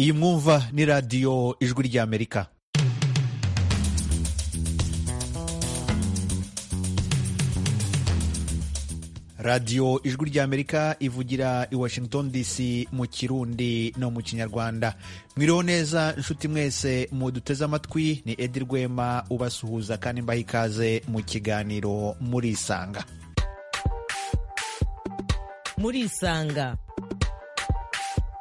iyi mwumva ni radiyo ijwi ry'amerika radiyo ijwi ry'amerika ivugira i washington dc mu kirundi no mu kinyarwanda mwiriho neza inshuti mwese muduteze amatwi ni edi rwema ubasuhuza kandi mbaha ikaze mu kiganiro murisanga murisanga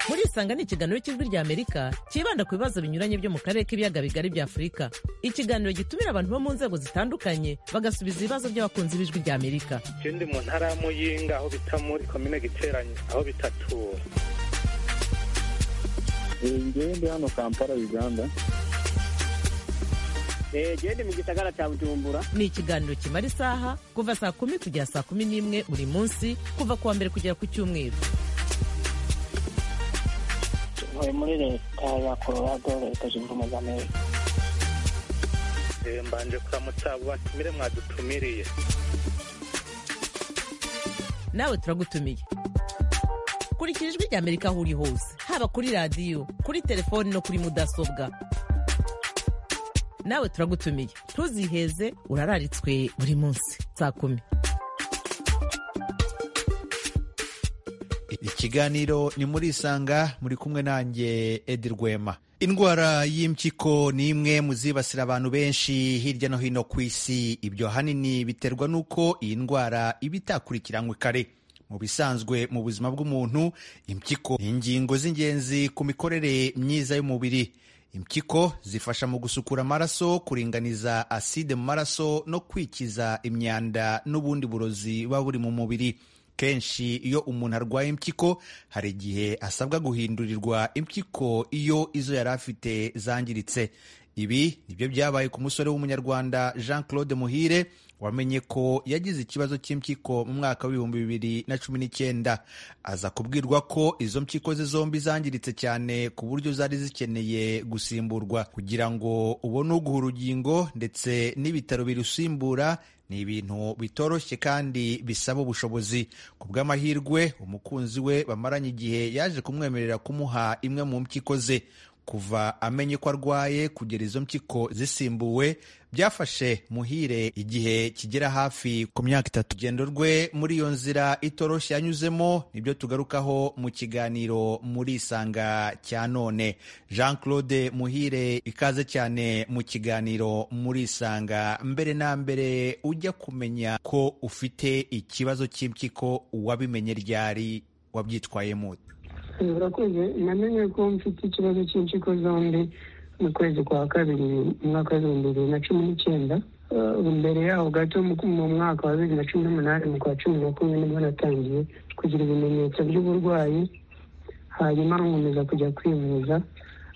murisanga ni ikiganiro cy'ijwi ry'amerika cyibanda ku bibazo binyuranye byo mu karere k'ibiyaga bigari bya afurika ikiganiro gitumira abantu bo mu nzego zitandukanye bagasubiza ibibazo by'abakunzi b'ijwi ry'amerika ikindi mu ntara ya muyinga aho bita muri komine giteranye aho bitatura ngende hano kampala uganda gende mu gisagara cya bujumbura ni ikiganiro kimara isaha kuva saa kumi kugera saa kumi n'imwe buri munsi kuva ku wa mbere kugera ku cyumweru ntuye muri leta ya colorado leta zunze ubumwe za amerika Eh, mbanje kuramutsa abo batumire mwadutumiriye nawe turagutumiye kurikira ijwi ry'amerika aho uri hose haba kuri radiyo kuri telefoni no kuri mudasobwa nawe turagutumiye ntuziheze urararitswe buri munsi saa kumi ikiganiro ni murisanga muri kumwe nanjye edi rwema indwara y'impyiko ni imwe mu zibasira abantu benshi hirya no hino ku isi ibyo ahanini biterwa n'uko iyi ndwara iba itakurikiranywe kare mu bisanzwe mu buzima bw'umuntu impyiko ni ingingo z'ingenzi ku mikorere myiza y'umubiri impyiko zifasha mu gusukura amaraso kuringaniza aside mu maraso no kwikiza imyanda n'ubundi burozi buba buri mu mubiri kenshi iyo umuntu arwaye impyiko hari igihe asabwa guhindurirwa impyiko iyo izo yari afite zangiritse ibi nibyo byabaye ku musore w'umunyarwanda jean claude muhire wamenye ko yagize ikibazo cy'impyiko mu mwaka w'ibihumbi bibiri na cumi n'icyenda aza kubwirwa ko izo mpyiko ze zombi zangiritse cyane ku buryo zari zikeneye gusimburwa kugira ngo ubone uguha urugingo ndetse n'ibitaro birusimbura ni ibintu bitoroshye kandi bisaba ubushobozi ku bw'amahirwe umukunzi we bamaranye igihe yaje kumwemerera kumuha imwe mu mpyiko ze kuva amenye ko arwaye kugera izo mpyiko zisimbuwe byafashe muhire igihe kigera hafi ku myaka itatu urugendo rwe muri iyo nzira itoroshye yanyuzemo nibyo tugarukaho mu kiganiro muri isanga cya none jean claude muhire ikaze cyane mu kiganiro muri isanga mbere na mbere ujya kumenya ko ufite ikibazo cy'impyiko wabimenye ryari wabyitwayemo ute? urakoze namenye ko mfite ikibazo cy'impyiko zombi mu kwezi kwa kabiri mu mwaka w'ibihumbi bibiri na cumi n'icyenda Eh, mbere yaho gato mu mu mwaka wa bibiri na cumi n'umunani mu kwa cumi na kumwe nibwo natangiye kugira ibimenyetso by'uburwayi hanyuma nkomeza kujya kwivuza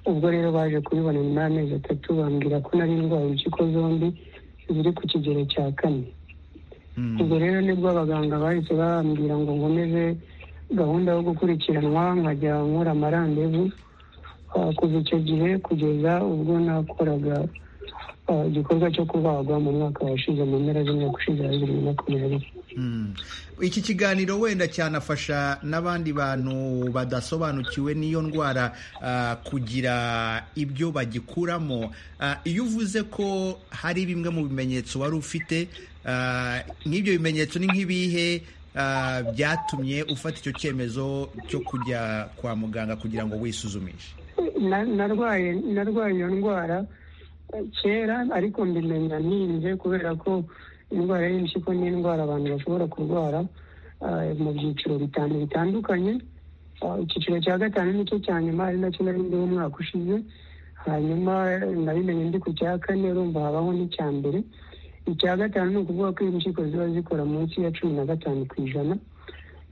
ubwo rero baje kubibona nyuma y'amezi atatu bambwira ko nari ndwaye impyiko zombi ziri ku kigero cya kane ubwo rero nibwo abaganga bahise bambwira ngo nkomeze gahunda yo gukurikiranwa nkajya nkora amarandevu Ah, kuva icyo gihe kugeza ubwo nakoraga ah, igikorwa cyo kubagwa mu mwaka washize mu mpera z'umwaka ushize wa bibiri na makumyabiri Mm. iki kiganiro wenda cyanafasha n'abandi bantu badasobanukiwe n'iyo ndwara ah, kugira ibyo bagikuramo Ah, iyo uvuze ko hari bimwe mu bimenyetso wari ufite ah, nk'ibyo bimenyetso ni nk'ibihe ah, byatumye ufata icyo cyemezo cyo kujya kwa muganga kugira ngo wisuzumishe Na- narwaye narwaye iyo ndwara eh, kera ariko mbimenya ntinze kubera ko indwara y'impyiko ni indwara abantu bashobora kurwara eh, mu byiciro bitanu bitandukanye Ah, icyiciro cya gatanu nicyo cya nyuma ari nacyo nari ndiho umwaka ushize hanyuma eh, nabimenye ndi ku cya kane urumva habaho n'icya mbere icya gatanu ni ukuvuga ko impyiko ziba zikora munsi ya cumi na gatanu ku ijana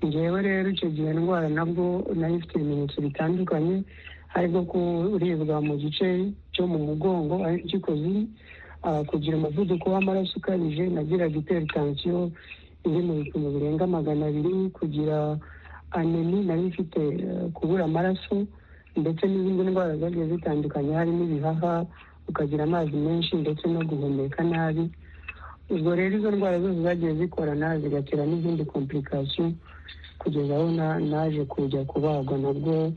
ngewe rero icyo gihe ndwara nabwo nari ifite ibimenyetso bitandukanye harimo kuribwa mu gice cyo mu mugongo aho impyiko ziri ah, kugira umuvuduko w'amaraso ukabije nagiraga iperitansiyo iri mu bipimo birenga magana abiri kugira anemi nari mfite eh, kubura amaraso ndetse n'izindi ndwara zagiye zitandukanye harimo ibihaha ukagira amazi menshi ndetse no guhumeka nabi ubwo rero izo ndwara zose zagiye zikorana zigatera n'izindi komplikasiyo kugeza aho na- naje kujya kubagwa nabwo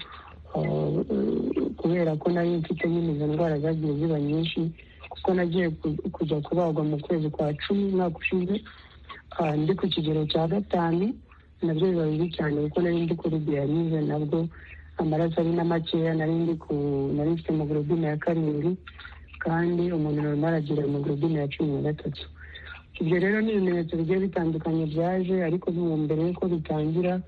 kubera ko nari mfite nyine izo ndwara zagiye ziba nyinshi kuko nagiye ku- kujya kubagwa mu kwezi kwa cumi umwaka ushize ah, ndi ku kigero cya gatanu nabyo biba bibi cyane kuko nari ndi kuri diyalize nabwo amaraso ari na makeya nari ndi ku nari mfite hemoglobine ya karindwi kandi umuntu normal agira hemoglobine ya cumi na gatatu ibyo rero ni ibimenyetso bigiye bitandukanye byaje ariko mu mbere y'uko bitangira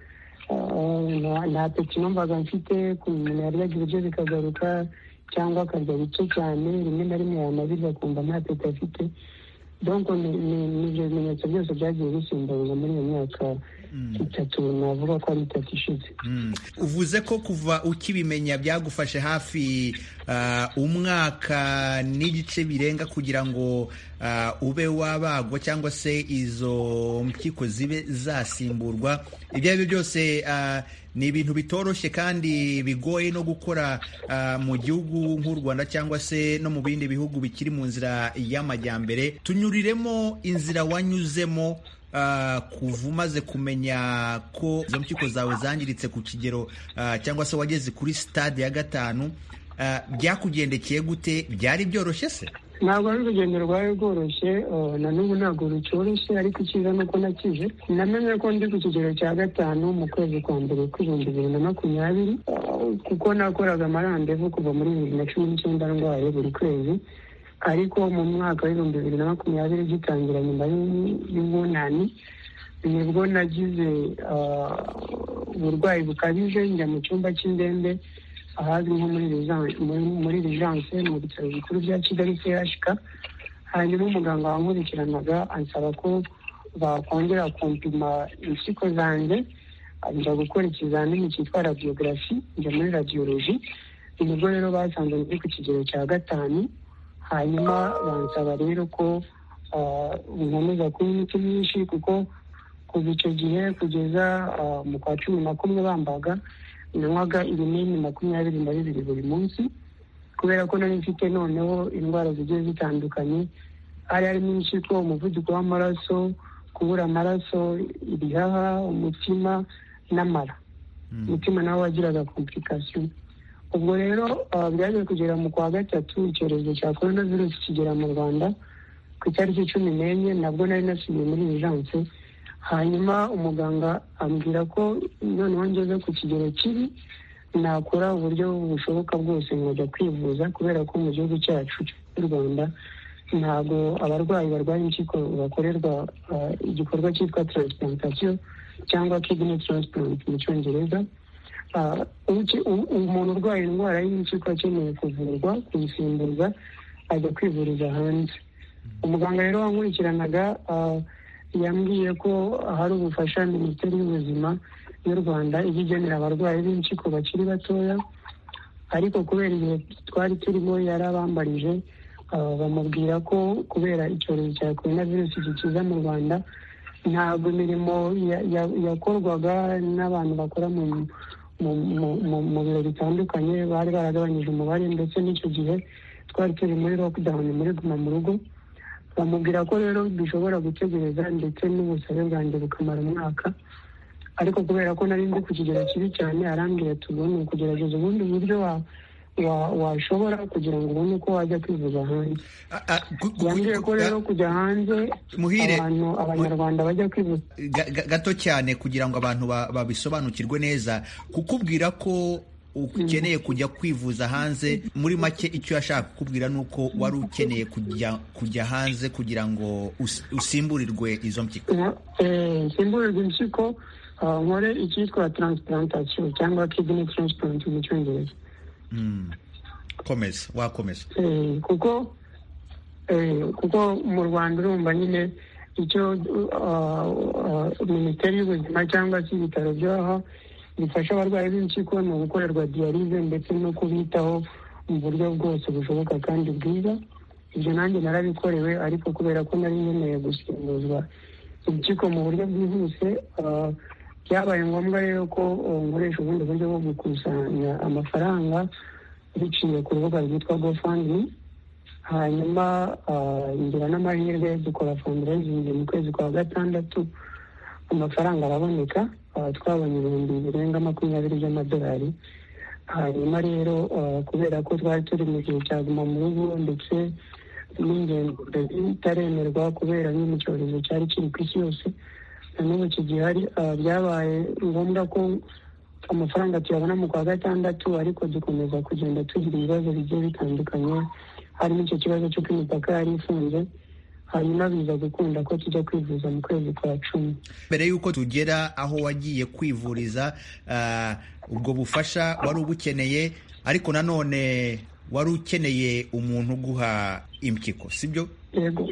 ah, nta- nta peti numvaga mfite ku muntu yaryaga ibiryo bikagaruka cyangwa akarya bike cyane rimwe na rimwe yanabirya akumva nta peti afite donc ni- ni ni ibyo bimenyetso byose byagiye bisimbuza muri iyo myaka itatu navuga ko ari itatu ishize Mm. uvuze ko kuva ukibimenya byagufashe hafi ah, umwaka n'igice birenga kugira ngo ah, ube wabagwa cyangwa se izo mpyiko zibe zasimburwa ibyo ari byo byose ah, ni ibintu bitoroshye kandi bigoye no gukora ah, mu gihugu nk'u rwanda cyangwa se no mu bindi bihugu bikiri mu nzira y'amajyambere tunyuriremo inzira wanyuzemo Ah, kuva umaze kumenya ko izo mpyiko zawe zangiritse ku kigero ah, cyangwa se wageze kuri stade ya gatanu ah, byakugendekeye gute byari byoroshye se ntabwo ari urugendo rwari rworoshye eh, na n'ubu ntabwo rucyoroshye ariko icyiza ni uko nakize namenye ko ndi ku kigero cya gatanu mu kwezi kwa mbere kw'ibihumbi bibiri na makumyabiri eh, kuko nakoraga amarandevu kuva muri bibiri na cumi n'icyenda ndwaye buri kwezi ariko mu mwaka w'ibihumbi bibiri na makumyabiri gitangira nyuma y'u- y'ubunani nibwo nagize ah, uburwayi bukabije njya mu cyumba cy'indembe ahazwi nko muri Rejan- muri- muri rijanse mu bitaro bikuru bya kigali chk hanyuma umuganga wankurikiranaga ansaba ko bakongera kumpima impyiko zanjye njya gukora ikizamini cyitwa radiyogarafi njya muri radiyoloji nibwo rero basanze ndi ku kigero cya gatanu hanyuma bansaba rero ko ah, nkomeza kunywa imiti myinshi kuko kuva icyo gihe kugeza ah, mu kwa cumi na kumwe bambaga nanywaga ibinini makumyabiri na bibiri buri munsi kubera ko nari mfite noneho indwara zigiye zitandukanye hari harimo impyiko umuvuduko w'amaraso kubura amaraso ibihaha umutima n'amara umutima nawe wagiraga komplikasiyo ubwo rero ah, byagiye kugera mu kwa gatatu icyorezo cya korona virusi kigera mu rwanda ku itariki cumi n'enye nabwo nari nasubiye muri urgence hanyuma umuganga ambwira ko noneho ngeze ku kigero kibi nakora uburyo bushoboka bwose nkajya kwivuza kubera ko mu gihugu cyacu cy'u rwanda ntabwo abarwayi barwaye impyiko bakorerwa ah, igikorwa cyitwa transplantation cyangwa kidney transplant mu cyongereza Ah, uki- u- umuntu urwaye indwara y'impyiko akeneye kuvurwa kuyisimbuza ajya kwivuriza hanze umuganga rero wankurikiranaga ah, yambwiye ko hari ubufasha minisiteri y'ubuzima y'u rwanda ijya igenera abarwayi b'impyiko bakiri batoya ariko kubera igihe twari turimo yarabambarije ah, bamubwira ko kubera icyorezo cya korona virusi gikiza mu rwanda ntabwo imirimo ya- ya- yakorwaga n'abantu bakora mu mu- mu- mu- mu biro bitandukanye bari baragabanyije umubare ndetse n'icyo gihe twari turi muri lockdown muri guma mu rugo bamubwira ko rero dushobora gutegereza ndetse n'ubusabe bwanjye bukamara umwaka ariko kubera ko nari ndi ku kigero kibi cyane arambwira ati ubu ni ukugerageza ubundi buryo wa- wa- washobora kugira ngo ubone uko wajya kwivuza hanze Ah, ah, gu- gu- yambwiye ko rero kujya hanze Muhire, abantu abanyarwanda bajya kwivuza ga- ga- gato cyane kugira ngo abantu ba- babisobanukirwe neza kukubwira ko ukeneye kujya kwivuza hanze muri make icyo yashaka kukubwira ni uko wari ukeneye kujya kujya hanze kugira ngo us- usimburirwe izo mpyiko simburirwa impyiko ah, nkore icyitwa transplantation cyangwa kidney transplant mu cyongereza Mm. komeza wakomeza Eh, kuko eh, kuko mu rwanda urumva nyine icyo ah, ah, minisiteri y'ubuzima cyangwa se ibitaro byaha bifasha abarwayi b'impyiko ni gukorerwa diyalize ndetse no kubitaho mu buryo bwose bushoboka kandi bwiza ibyo nanjye narabikorewe ariko kubera ko nari nkeneye gusimbuzwa impyiko mu buryo bwihuse ah, byabaye ngombwa rero ko oh, nkoresha ubundi buryo bwo gukusanya amafaranga biciye ku rubuga rwitwa gofandi hanyuma ah, ngira n'amahirwe dukora fundraising mu kwezi kwa gatandatu amafaranga araboneka ah, twabonye ibihumbi birenga makumyabiri by'amadolari hanyuma rero ah, kubera ko twari turi mu gihe cya guma mu rugo ndetse n'ingendo zitaremerwa kubera nyine icyorezo cyari kiri ku isi yose na n'ubu kigihari ah, byabaye ngombwa ko amafaranga tuyabona mu kwa gatandatu ariko dukomeza kugenda tugira ibibazo bigiye bitandukanye harimo icyo kibazo cy'uko imipaka yari ifunze hanyuma biza gukunda ko tujya kwivuza mu kwezi kwa cumi mbere y'uko tugera aho wagiye kwivuriza ah, ubwo bufasha wari ubukeneye ariko nanone wari ukeneye umuntu uguha impyiko sibyo yego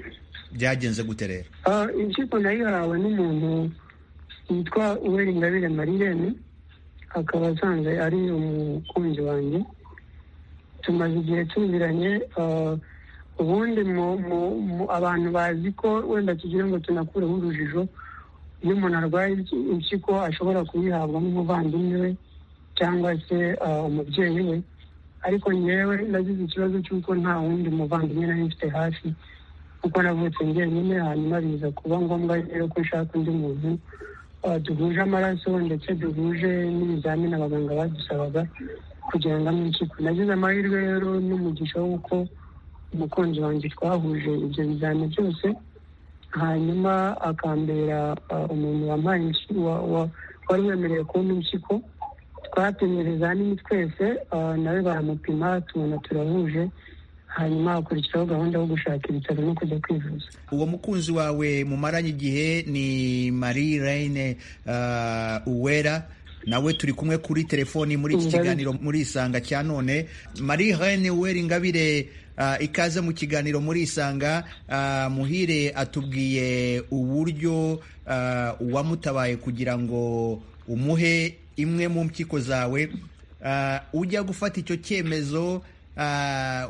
byagenze gute rero Ah, impyiko nayihawe n'umuntu witwa uweri ingabire marirene akaba asanzwe ari umukunzi wanjye tumaze igihe tuziranye ah, ubundi mu- mu- mu- abantu bazi ko wenda tugira ngo tunakureho urujijo iyo umuntu arwaye impy- impyiko ashobora kuyihabwa n'umuvandimwe we cyangwa se ah, umubyeyi we ariko ngewe nagize ikibazo cy'uko nta wundi muvandimwe nari mfite hafi kuko navutse njyenyine hanyuma biza kuba ngombwa rero ko nshaka undi muntu ah, duhuje amaraso ndetse duhuje n'ibizamini abaganga badusabaga kugira ngo amwe impyiko nagize amahirwe rero n'umugisha w'uko umukunzi wanjye twahuje ibyo bizami byose hanyuma akambera ah, umuntu wampaye impyiko wa- wa- wari wemerewe kubona impyiko twapimye ibizamini twese ah, nawe baramupima tubona turahuje hanyuma hakurikiraho gahunda yo gushaka ibitaro no kujya kwivuza uwo mukunzi wawe mumaranye igihe ni marie reine ah, uwera nawe turi kumwe kuri telefoni muri iki Ingabire. kiganiro muri isanga cya none marie reine uwera ingabire ah, ikaze mu kiganiro muri isanga Ah, muhire atubwiye uburyo ah, uwamutabaye kugira ngo umuhe imwe mu mpyiko zawe Ah, ujya gufata icyo cyemezo ah,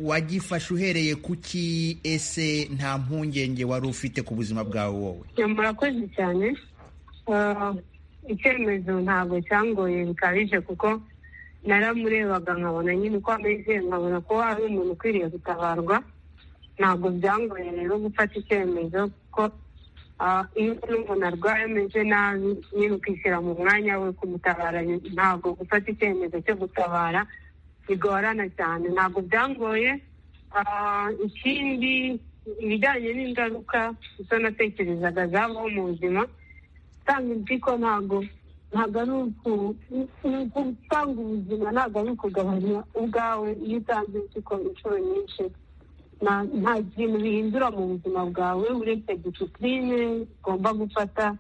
wagifashe uhereye kuki ese nta mpungenge wari ufite ku buzima bwawe wowe murakoze cyane Ah, icyemezo ntabwo cyangoye bikabije kuko naramurebaga nkabona nyine uko ameze nkabona ko ari umuntu ukwiriye gutabarwa ntabwo byangoye rero gufata icyemezo kuko ah, iyo n'umuntu arwaye ameze nabi nyine ukishyira mu mwanya we kumutabara ni- ntabwo gufata icyemezo cyo gutabara bigorana cyane ntabwo byangoye Ah, ikindi ibijyanye n'ingaruka izo natekerezaga zabaho mu buzima gutanga impyiko ntabwo ntabwo ari uku- ni gutanga ubuzima ntabwo ari ukugabanya ubwawe iyo utanze impyiko inshuro nyinshi Na- nta kintu bihindura mu buzima bwawe uretse disipurine ugomba gufata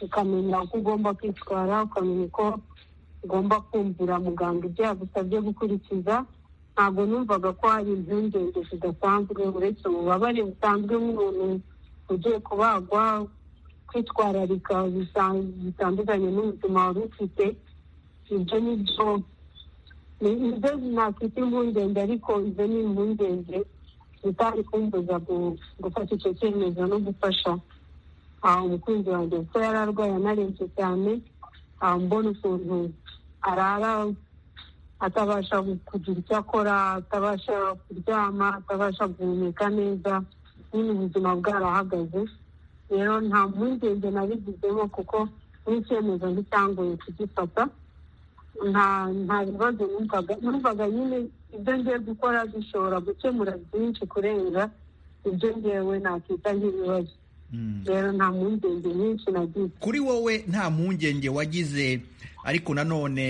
ukamenya uko ugomba kwitwara ukamenya uko ugomba kumvira muganga ibyo yagusabye gukurikiza ntabwo numvaga ko hari impungenge zidasanzwe uretse ububabare busanzwe nk'umuntu ugiye kubagwa kwitwararika bisa- bitandukanye n'ubuzima wari ufite ibyo ni byo ni- ibyo nakwita impungenge ariko ibyo ni impungenge zitari kumbuza gu- gufata icyo cyemezo no gufasha ah, umukunzi wanjye kuko yari arwaye anarembye cyane ah, mbona ukuntu arara atabasha gu- kugira icyo akora atabasha kuryama atabasha guhumeka neza nyine ubuzima bwarahagaze rero nta mpungenge nabigizemo kuko n'icyemezo nticyangoye kugifata nta nta bibazo numvaga numvaga nyine ibyo ngiye gukora bishobora gukemura byinshi kurenza ibyo ngewe nakwita nk'ibibazo rero nta mpungenge nyinshi nagize kuri wowe nta mpungenge wagize ariko nanone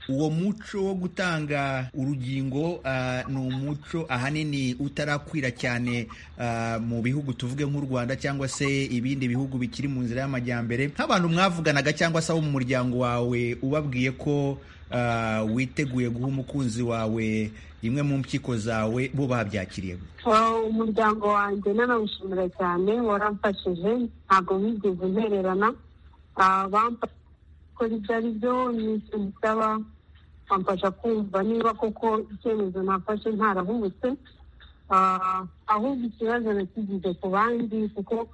uwo muco wo gutanga urugingo ah, ni umuco ahanini utarakwira cyane ah, mu bihugu tuvuge nk'u rwanda cyangwa se ibindi bihugu bikiri mu nzira y'amajyambere nk'abantu mwavuganaga cyangwa se abo mu muryango wawe ubabwiye ko ah, witeguye guha umukunzi wawe imwe mu mpyiko zawe bo babyakiriye gute? Wow, umuryango wanjye nanawushimira cyane waramfashije ntabwo wigeze untererana Ah, bamfasha gukora ibyo ari byo n'icyo bisaba bamfasha kumva niba koko icyemezo nafashe ntarahubutse Ah, ahubwo ikibazo nakigize ku bandi kuko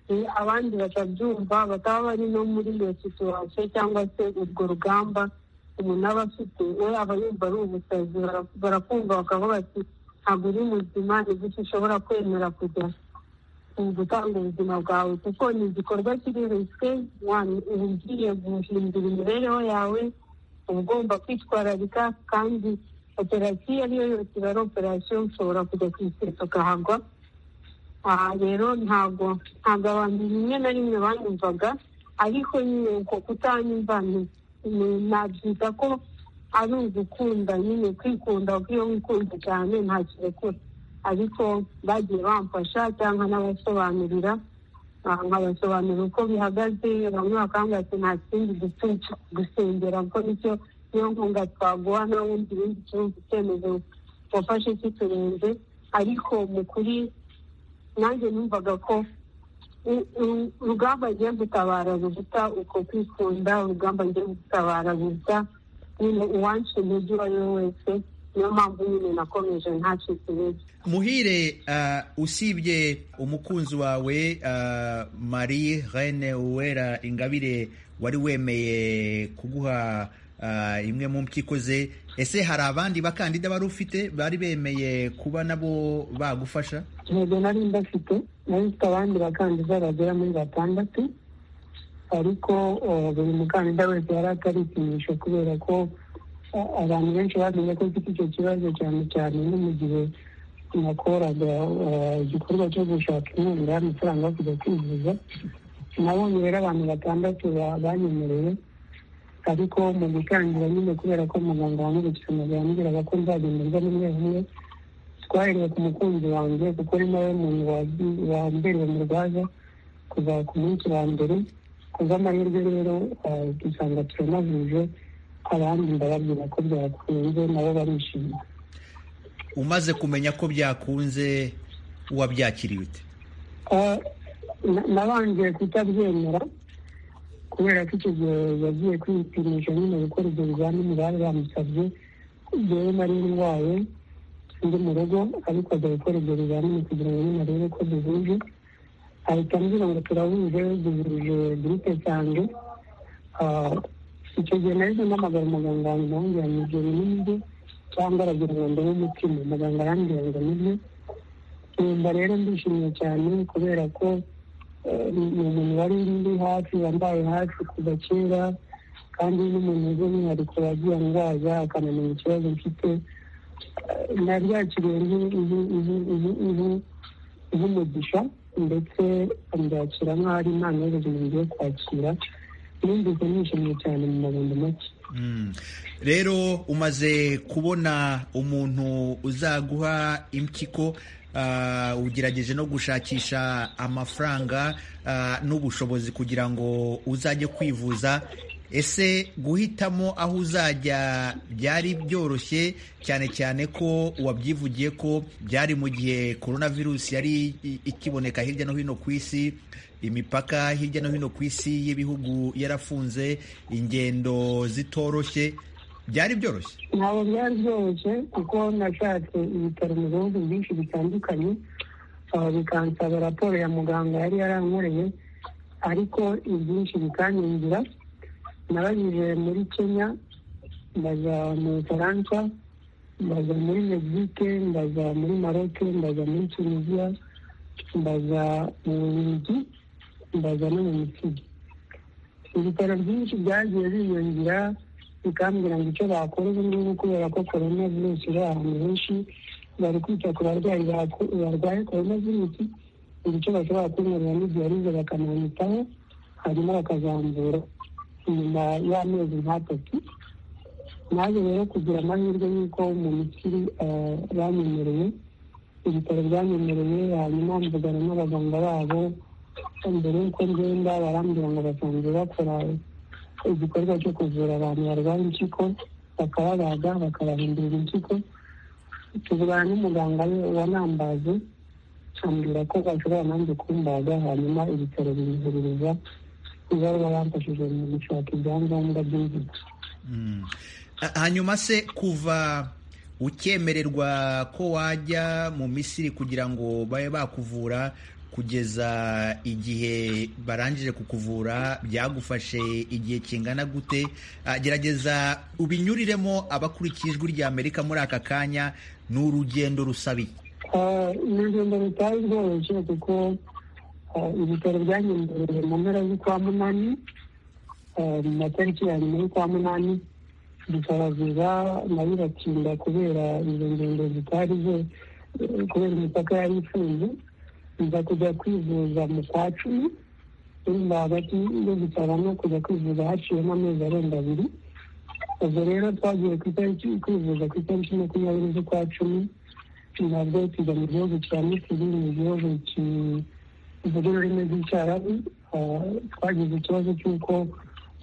eh, abandi batabyumva bataba bari no muri iyo situwasiyo cyangwa se urwo rugamba umuntu aba afite we aba yumva ari umusazi bara- barakumva bakavuga bati ntabwo uri muzima ni gute ushobora kwemera kujya mu gutanga ubuzima bwawe kuko ni igikorwa kiri risike ugiye guhindura imibereho yawe uba ugomba kwitwararika kandi operasiyo ariyo yose iba ari operasiyo ushobora kujya ku iseso ukahagwa aha rero ntabwo ntabwo abantu rimwe na rimwe banyumvaga ariko nyine uko kutanyumva ni- ni- nabyita ko ari ugukunda nyine kwikunda kuko iyo wikunze cyane nta kirekura ariko bagiye bamfasha cyangwa nabasobanurira ah, nkabasobanurira uko bihagaze bamwe bakambwira ati nta kindi dufite uretse gusengera kuko nicyo niyo nkunga twaguha nta wundi ibindi kibazo icyemezo wafashe kiturenze ariko mu kuri nanjye numvaga ko u- u- urugamba agiye gutabara ruruta uko kwikunda urugamba agiye gutabara ruruta nyine uwansha intege uwo ari we wese niyo mpamvu nyine nakomeje ntacitse intege muhire ah, usibye umukunzi wawe ah, marie rene uwera ingabire wari wemeye kuguha ah, imwe mu mpyiko ze ese hari abandi bakandida bari ufite bari bemeye kuba nabo bagufasha intego nari ndafite nari mfite abandi bakandida bagera muri batandatu ariko eh, buri mukandida wese yari ataripimisha kubera ko eh, abantu benshi bamenye ko mfite icyo kibazo cyane cyane no mu gihe nakoraga eh, igikorwa cyo gushaka inkunga y'amafaranga yo kujya kwivuza nabonye rero abantu batandatu ba- banyemereye ariko mu gutangira nyine kubera ko muganga wamurikira amagambo yambwiraga ko nzagenderwa n'umwe umwe twahereye ku mukunzi wanjye kuko ari nawe muntu wazi- wambereye umurwaza kuva ku munsi wa mbere kubw'amahirwe rero eh, dusanga turanahuje abandi ndababwira ko byakunze nabo barishimye umaze kumenya ko byakunze wabyakiriye ute Eh, na- nabanje kutabyemera kubera ko icyo gihe yagiye kwipimisha nyine gukora ibyo bizamini bari bamusabye jyewe nari ndwaye ndi mu rugo ariko ajya gukora ibyo bizamini kugira ngo nyine arebe ko duhuje ahita ambwira ngo turahuje duhuje gurupe cyanjye Ah, icyo gihe nahise mpamagara umuganga wanjye ndamubwira ngo ibyo bintu cyangwa aragira ngo ndebe umutima muganga arambwira ngo nibyo numva rero ndishimye cyane kubera ko eh, ni umuntu wari ndi hafi wambaye hafi kuva kera kandi n'umuntu by'umwihariko wagiye ndwaza akanamenya ikibazo mfite Eh, naryakiriye nk- nk- nk- nk- nk- nk'umugisha ndetse ambyakira nk'aho ari impano y'ubuzima ngiye kwakira numvise nishimye cyane mu magambo make Mm. rero umaze kubona umuntu uzaguha impyiko ah, ugerageje no gushakisha amafaranga ah, n'ubushobozi kugira ngo uzajye kwivuza ese guhitamo aho uzajya byari byoroshye cyane cyane ko wabyivugiye ko byari mu gihe korona virusi yari i- ikiboneka hirya no hino ku isi imipaka hirya no hino ku isi y'ibihugu yarafunze ingendo zitoroshye byari byoroshye ntabwo byari byoroshye kuko nashatse ibitaro mu bihugu byinshi bitandukanye ah, bikansaba raporo ya muganga yari yarankoreye ariko ibyinshi bikanyangira nabanyuze muri kenya ndaza mu bufaransa ndaza muri mexique ndaza muri maroc ndaza muri tunisia ndaza mu bubiligi ndaza no mu misiri ibitaro byinshi byagiye biyongera bikambwira ngo icyo bakora ubu ngubu kubera ko korona virusi iri ahantu henshi bari kwita ku barwayi baku- barwaye korona virusi hari icyo bashobora kunkorera n'ibyorezo bakanamwitaho hanyuma bakazambura inyuma y'amezi nk'atatu naje rero kugira amahirwe y'uko mu misiri eh, banyemereye ibitaro byanyemereye hanyuma mvugana n'abaganga babo mbere y'uko ngenda barambwira ngo basanzwe bakora igikorwa cyo kuvura abantu barwaye impyiko bakababaga bakabahindurira impyiko tuvugana n'umuganga we wanambaje ambwira ko bashobora nanjye kumbaga hanyuma ibitaro binihuririza ibaruwa bamfashije mu gushaka ibyangombwa by'inzira Mm. Ha- hanyuma se kuva ukemererwa ko wajya mu misiri kugira ngo babe bakuvura kugeza igihe barangije kukuvura byagufashe igihe kingana gute Ah, gerageza ubinyuriremo abakurikiye ijwi rya amerika muri aka kanya ni urugendo rusabiye Eh, ni urugendo rutari rworoshye kuko eh, ibitaro byanyendereye mu mpera z'ukwa munani eh, mu matariki ya nyuma y'ukwa munani bikaragira nayo iratinda kubera izo ngendo zitari zo kubera imipaka yari ifunze nza kujya kwivuza mu kwa cumi urumva hagati yo gusaba no kujya kwivuza haciyemo amezi arenga abiri ubwo rero twagiye ku itariki kwivuza ku itariki makumyabiri z'ukwa cumi nabwo tujya mu gihugu cya misiri mu gihugu kivuga ururimi rw'icyarabu twagize ikibazo cy'uko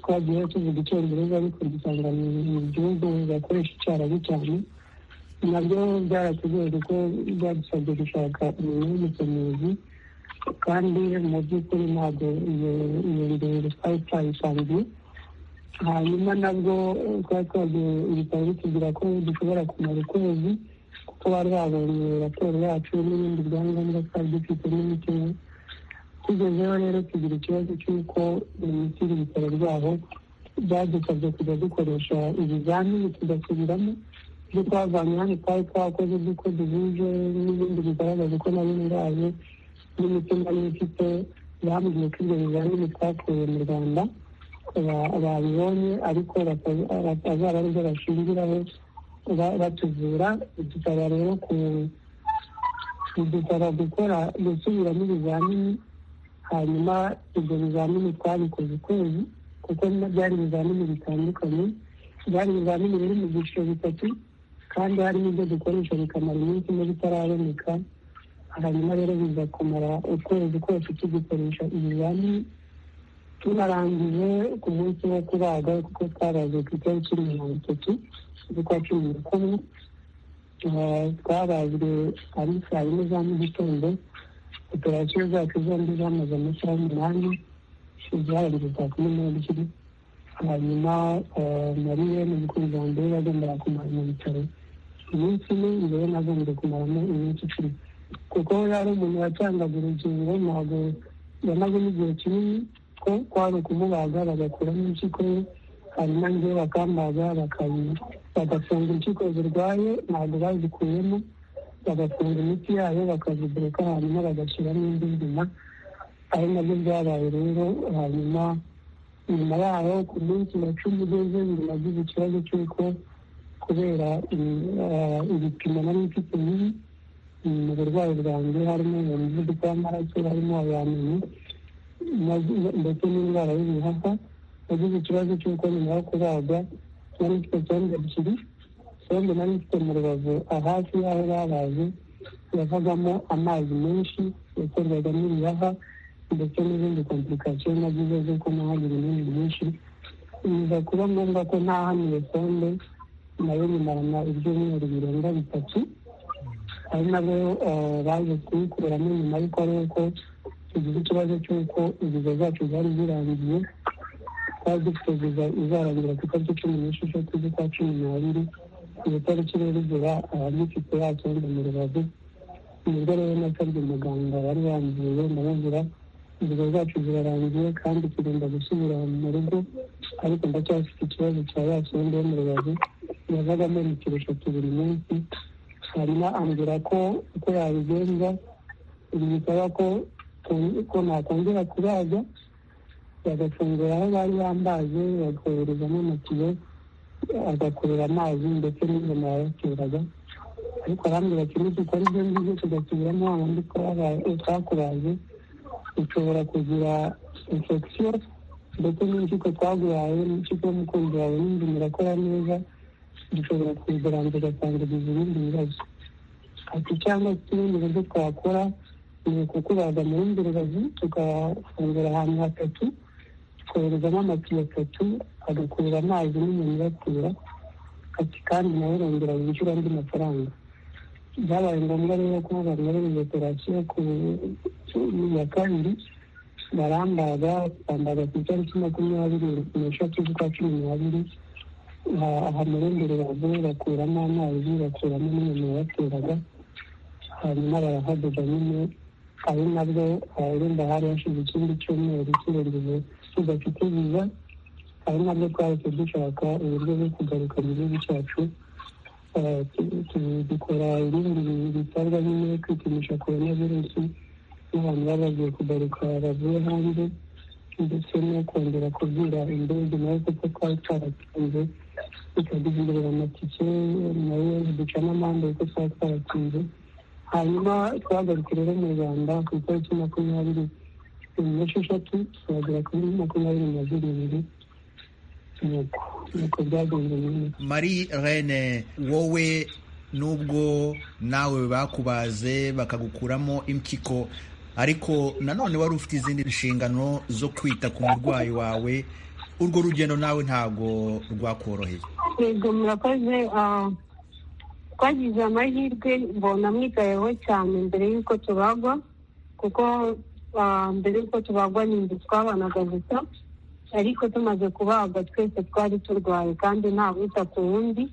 twagiye tuvuga icyongereza ariko dusanga mu gihugu bakoresha icyarabu cyane nabyo byaratugoye kuko byadusabye gushaka umuntu w'umusemuzi kandi mu by'ukuri ntabwo iyo ndende twari twayisangiye hanyuma nabwo twari twagiye ibitaro bitubwira ko dushobora kumara ukwezi kuko bari babonye raporo yacu n'ibindi byangombwa twari dufite n'imiti tugezeho rero tugira ikibazo cy'uko imiti iri ibitaro byabo byadusabye kujya dukoresha ibizamini tugasubiramo ibyo twavanye hano twari twakoze by'uko duhuje n'ibindi bigaragaza ko nari ndwaye n'imitima n'imfite bambwiye ko ibyo bizamini twakuye mu rwanda babibonye ariko bazaba ari byo bashingiraho batuvura dusaba rero kudusaba gukora gusubiramo ibizamini hanyuma ibyo bizamini twabikoze ukwezi kuko byari ibizamini bitandukanye byari ibizamini biri mu byiciro bitatu kandi harimo ibyo dukoresha bikamara iminsi ine bitaraboneka hanyuma rero biza kumara ukwezi kose tugikoresha ibizamini tunarangije ku munsi wo kubaga kuko twabaze ku itariki mirongo itatu z'ukwa cumi na kumwe twabazwe ari saa yine za mu gitondo operasiyo zacu zombi zamaze amasaha umunani zarangiye saa kumi n'ebyiri hanyuma mariye mu bikorwa mbere yagombaga kumara mu bitaro iminsi ine njyewe nagombye kumaramo iminsi icumi kuko yari umuntu watangaga urugingo ntabwo yamazemo igihe kinini ko kwari ukumubaga bagakuramo impyiko ye hanyuma njyewe bakambaga bagafunga impyiko zirwaye ntabwo bazikuyemo bagafunga imiti yayo bakazigureka hanyuma bagashyiramo indi nzima ari nabyo byabaye rero hanyuma nyuma yaho ku munsi wa cumi ugeze nagize ikibazo cy'uko kubera ibipimo nari mfite bibi mu burwayi bwanjye harimo umuvuduko w'amaraso harimo abantu ndetse n'indwara y'ibihaha nagize ikibazo cy'uko nyuma yo kubaga nari mfite sonde ebyiri sonde nari mfite mu rubavu hafi y'aho babaze yavagamo amazi menshi yakorwaga n'ibihaha ndetse n'izindi komplikasiyo nagize z'uko nahagira ibindi byinshi biza kuba ngombwa ko ntahanuye sonde nayo bimarana ibyumweru birenga bitatu ari nabo baje kuyikuramo nyuma y'uko ari uko tugize ikibazo cy'uko inziza zacu zari zirangiye twari dufite viza izarangira ku itariki cumi n'esheshatu z'ukwa cumi n'abiri iyo tariki rero igera abagifite yatonda mu rubavu nibwo rero nasabye umuganga wari wamvuye ndamubwira inziza zacu zirarangiye kandi tugomba gusubira mu rugo ariko ndacyafite ikibazo cya yasonde yo mu rubavu yavagamo litiro eshatu buri munsi hanyuma ambwira ko uko yabigenza bisaba ko ko nakongera kubaza bagafungura aho bari bambaje bakoherezamo amatiyo agakurura amazi ndetse n'ingoma yayateraga ariko arambwira ati nidukora ibyo ngibyo tugasubiramo wabandi twakubaje ushobora kugira infection ndetse n'impyiko twaguhaye n'impyiko y'umukunzi wawe n'inzima irakora neza dushobora kuyigaranza ugasangiza ibindi bibazo ati cyangwa se ubundi buryo twakora ni ukukubaza mu rundi rubavu tugafungura ahantu hatatu twoherezamo amatiyo atatu agakurura amazi n'umuntu uyatura ati kandi nawe urongera wishyura andi mafaranga byabaye ngombwa rero ko banyoreje operasiyo ku ya kabiri barambaga twambaga ku itariki makumyabiri n'eshatu z'ukwa cumi n'abiri ahantu urundi rubavu bakuramo amazi bakuramo n'umuntu wabateraga hanyuma barahadoda nyine ari nabwo urumva hari hashize ikindi cyumweru kirengeje tudafite viza ari nabwo twahise dushaka uburyo bwo kugaruka mu gihugu cyacu dukora ibindi bitarwa nyine kwipimisha korona virusi n'abantu baba bagiye kugaruka bavuye hanze ndetse no kongera kubwira indege nawe kuko twari twaratinze tukagize imbere amatike nayo duca n'amande kuko twari twaratinze hanyuma twagarutse rero mu rwanda ku itariki makumyabiri n'esheshatu turagera kuri makumyabiri na zirindwi nuko nuko byagenze neza Marie Rene wowe nubwo nawe bakubaze bakagukuramo impyiko ariko nanone wari ufite izindi nshingano zo kwita ku murwayi wawe urwo rugendo nawe ntabwo rwakoroheye yego murakoze ah, twagize amahirwe mbona mwigayeho cyane mbere y'uko tubagwa kuko ah, mbere y'uko tubagwa ni inzu twabanaga gusa ariko tumaze kubagwa twese twari turwaye kandi nta wita ku wundi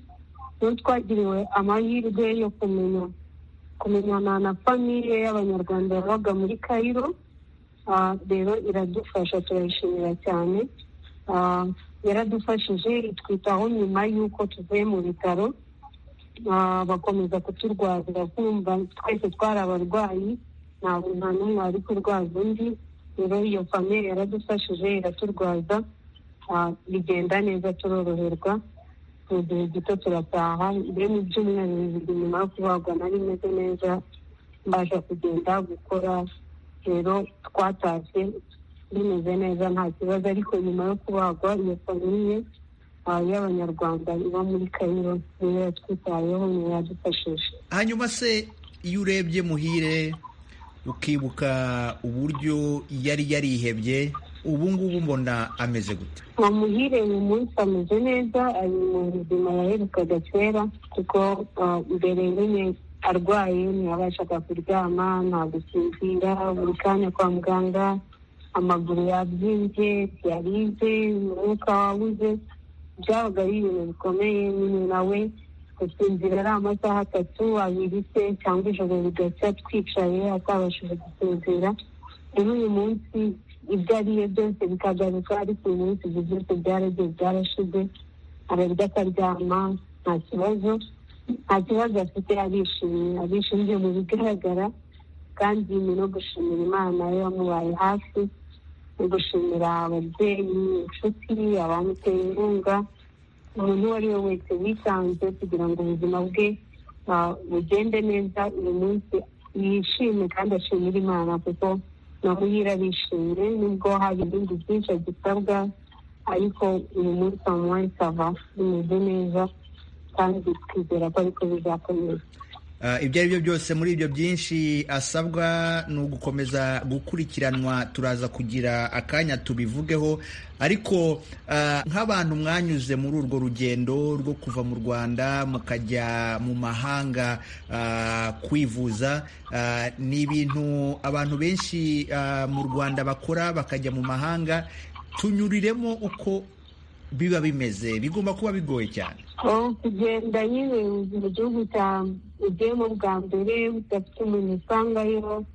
n'ubu twagiriwe amahirwe yo kumenya kumenyana na famiye y'abanyarwanda yabaga muri kayiro Ah, rero iradufasha turayishimira cyane Ah, yaradufashije itwitaho nyuma y'uko tuvuye mu bitaro Ah, bakomeza kuturwazira kumva twese twari abarwayi ntabwo nta n'umwe wari kurwaza undi rero iyo famiye yaradufashije iraturwaza Ah, bigenda neza turoroherwa mu gihe gito turataha mbere mu byumweru bibiri nyuma yo kubagwa nari meze neza mbasha kugenda gukora rero twatashye bimeze neza nta kibazo ariko nyuma yo kubagwa iyo famiye ah, y'abanyarwanda iba muri kayiro niyo yatwitayeho niyo yadufashije hanyuma se iyo urebye muhire ukibuka uburyo yari yarihebye ubu ngubu mbona ameze gute amuhire uyu munsi ameze neza ari mu buzima yaherukaga kera kuko ah, mbere nyine arwaye ntiyabashaga kuryama nta gusinzira buri kanya kwa muganga amaguru yabyimbye yarize umwuka wabuze byabaga ari ibintu bikomeye nyine nawe gusinzira ari amasaha atatu abiri se cyangwa ijoro rigacya twicaye atabashije gusinzira rero uyu munsi ibyo ariye byose bikagaruka ariko uyu munsi ibyo byose byaragiye byarashize ararya akaryama nta kibazo nta kibazo afite arishimye arishimye mu bigaragara kandi ni no gushimira imana yo yamubaye hafi no gushimira ababyeyi inshuti abamuteye inkunga umuntu uwo ari we wese witanze kugira ngo ubuzima bwe ah, bugende neza uyu munsi yishime kandi ashimire imana kuko namuhira arishimye nubwo hari ibindi byinshi agisabwa ariko uyu munsi amuwaye sava bimeze neza kandi twizera ko ariko bizakomeza Ah, ibyo ari byo byose muri ibyo byinshi asabwa ni ugukomeza gukurikiranwa turaza kugira akanya tubivugeho ariko ah, nk'abantu mwanyuze muri urwo rugendo rwo kuva mu rwanda mukajya mu mahanga ah, kwivuza ah, ni ibintu abantu benshi ah, mu rwanda bakora bakajya mu mahanga tunyuriremo uko biba bimeze bigomba kuba bigoye cyane aho kugenda nyine mu gihugu cya ugiyemo bwa mbere udafite umuntu usangayo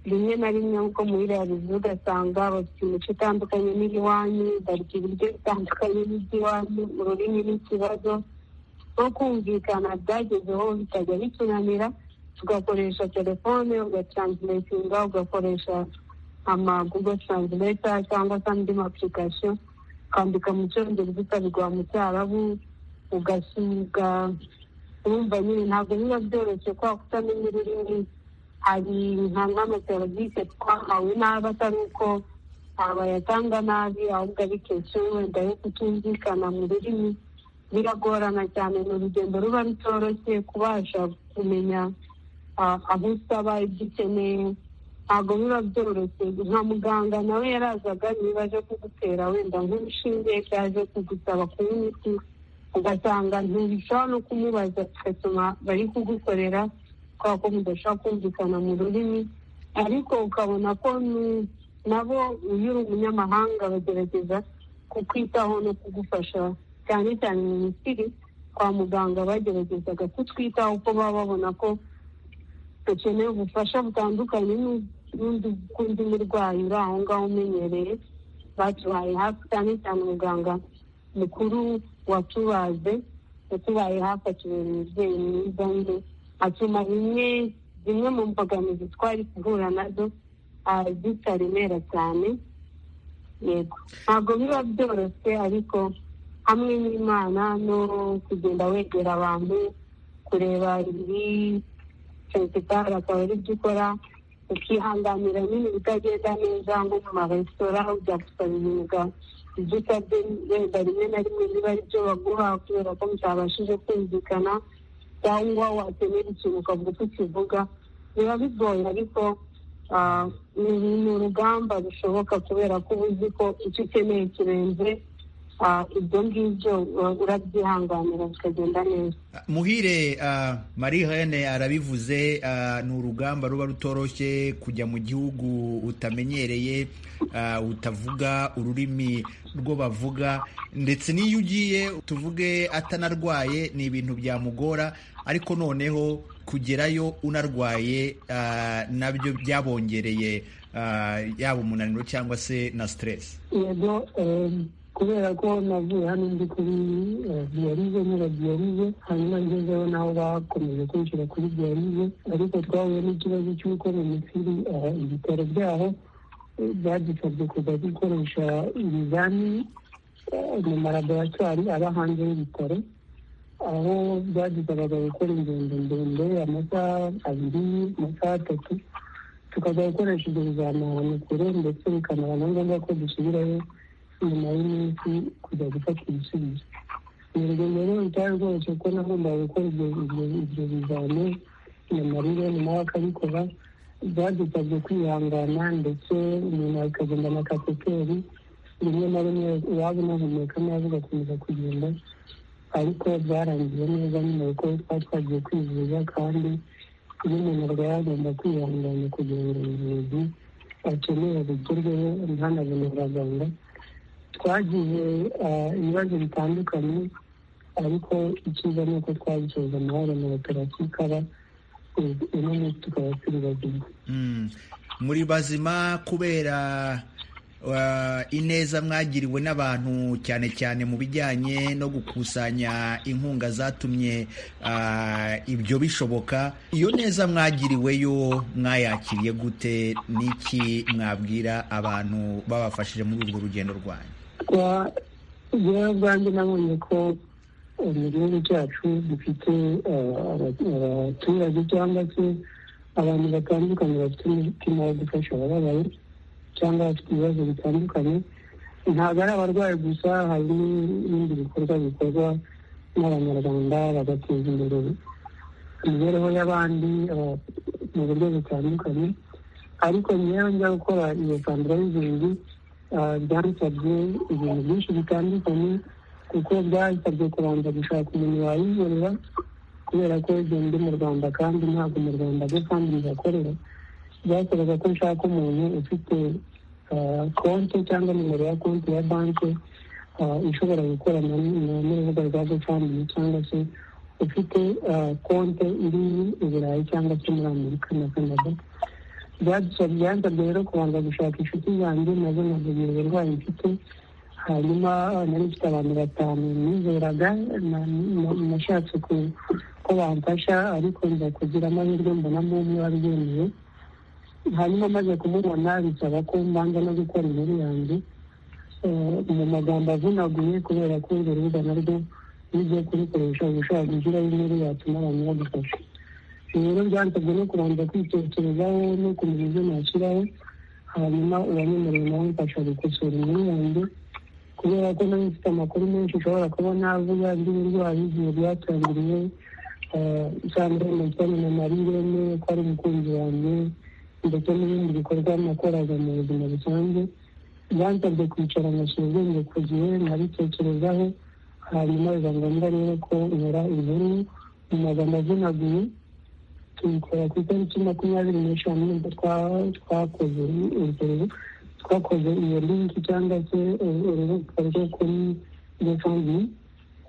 rimwe na rimwe nkuko muhira yabivuze ugasanga bafite imico itandukanye n'iyiwanyu barya ibiryo bitandukanye n'iby'iwanyu ururimi n'ikibazo no kumvikana byagezeho bitajya bitunanira tugakoresha telefone ugatranslatinga ugakoresha ama google translator cyangwa se andi ma application ukandika mu cyongereza ukabigwa mu cyarabu ugasuga urumva nyine ntabwo biba byoroshye kubera ko utamenya ururimi hari nka nk'amaserivisi twahawe nabi atari uko abayatanga nabi ahubwo abikesha wenda yo kutumvikana mu rurimi biragorana cyane ni urugendo ruba rutoroshye kubasha kumenya ah, aho usaba ibyo ukeneye ntabwo biba byoroshye nka muganga nawe yarazaga niba aje kugutera wenda nk'urushinge yaje kugusaba kunywa imiti ugasanga ntibishobora no kumubaza bigatuma bari kugukorera kubera ko mudashobora kumvikana mu rurimi ariko ukabona ko ni- nabo iyo uri umunyamahanga bagerageza kukwitaho no kugufasha cyane cyane mu misiri kwa muganga bageragezaga kutwitaho ko baba babona ko dukeneye ubufasha butandukanye n'u- n'undi kundi murwayi uri aho ngaho umenyereye batubaye hafi cyane cyane umuganga mukuru watubaze yatubaye hafi atubera umubyeyi mwiza nde atuma bimwe zimwe mu mbogamizi twari guhura nazo ah, zitaremera cyane yego ntabwo biba byoroshye ariko hamwe n'imana no kugenda wegera abantu kureba ibi sensitari akaba ari byo ukora ukihanganira nyine ibitagenda neza nko mu maresitora aho byagusaba imyuga ibyo usabye wenda rimwe na rimwe biba ari byo baguha kubera ko mutabashije kumvikana cyangwa wakenera ikintu ukavuga uko ukivuga biba bigoye ariko ah, ni ni urugamba rushoboka kubera ko uba uzi ko icyo ukeneye kirenze ah, ibyo ngibyo ura- urabyihanganira bikagenda neza muhire ah, marie hene arabivuze ah, ni urugamba ruba rutoroshye kujya mu gihugu utamenyereye ah, utavuga ururimi rwo bavuga ndetse n'iyo ugiye tuvuge atanarwaye ni ibintu byamugora ariko noneho kugerayo unarwaye ah, nabyo byabongereye ah, yaba umunaniro cyangwa se na stress yego eh, kubera ko navuye hano ndi kuri eh, diyalize nyira diyalize hanyuma ngezeho naho bakomeje kwishyura kuri diyalize ariko twahuye n'ikibazo cy'uko minisitiri eh, ibitaro byaho eh, byadusabye kuza gukoresha ibizamini eh, mu malaboratwari aba hanze y'ibitaro aho byadusabaga gukora ingendo ndende amasaha abiri amasaha atatu tukajya gukoresha ibyo bizamini ahantu kure ndetse bikanaba na ngombwa ko dusubirayo nyuma y'iminsi kujya gufata ibisubizo ni urugendo rero rutari rworoshye kuko nagombaga gukora ibyo ibyo- ibyo bizamini na marire nawe akabikora byadusabye kwihangana ndetse umuntu akagenda na kateteri rimwe na rimwe waba unahumeka nabi ugakomeza kugenda ariko byarangiye neza nyuma kuko twari twagiye kwivuza kandi iyo umuntu arwaye agomba kwihangana kugira ngo ubuvuzi akeneye bugerweho ntanabone abaganga twagize ah, ibibazo bitandukanye ariko icyiza ni uko twabisoza amahoro na operasiyo ikaba ubu uno munsi tukaba turi bazima Mm. muri bazima kubera uh, ineza mwagiriwe n'abantu cyane cyane mu bijyanye no gukusanya inkunga zatumye uh, ibyo bishoboka iyo neza mwagiriweyo mwayakiriye gute n'iki mwabwira abantu babafashije muri urwo rugendo rwanyu kuba rero bwanjye nabonye ko eh, mu gihugu cyacu dufite eh, aba- abaturage cyangwa se abantu batandukanye bafite umutima wo gufasha abababaye cyangwa bafite ibibazo bitandukanye ntabwo ari abarwayi gusa hari n'ibindi bikorwa bikorwa n'abanyarwanda bagateza imbere imibereho y'abandi eh, mu buryo butandukanye ariko ngewe njya gukora iyo fandirayizingi byasabye ibintu byinshi bitandukanye kuko byasabye kubanza gushaka umuntu wayikorera kubera ko ibyo ndi mu rwanda kandi ntabwo mu rwanda bwo kandi bihakorera byasabaga ko nshaka umuntu ufite ah, konti cyangwa nimero ya konti ya banki ah, ishobora gukorana n- n'urubuga rwa gofundimi cyangwa se ufite ah, konti iri i burayi cyangwa se muri amerika na canada byadusabye byansabye rero kubanza gushaka inshuti zanjye nazo nkagira uburwayi mfite hanyuma nari mfite abantu batanu nizeraga na- na- nashatse ku- ko bamfasha ariko nza kugira amahirwe mbonamo umwe wabyemeye hanyuma maze kumubona bisaba ko mbanza no gukora inkuru yanjye Eh, mu magambo avunaguye kubera ko urwo rubuga narwo iyo ugiye kurukoresha uba ushaka gushyiraho inkuru yatuma abantu badufasha rero byansabye no kubanza kwitekerezaho no kumenya ibyo nashyiraho hanyuma uwanyemereye nawe mfasha gukosora inkuru yanjye kubera ko nawe mfite amakuru menshi ushobora kubona avuga iby'uburwayi igihe byatangiriye cyangwa amakuru na marirene ko ari umukunzi wanjye ndetse n'ibindi bikorwa nakoraga mu buzima busanzwe byansabye kwicara ngashyira ubwenge ku gihe nkabitekerezaho hanyuma biba ngombwa rero ko nkora inkuru mu magambo avunaguye tubikora ku itariki makumyabiri n'eshanu nibwo twa- twakoze urwo twakoze iyo linki cyangwa se urubuga rwo kuri gofundimi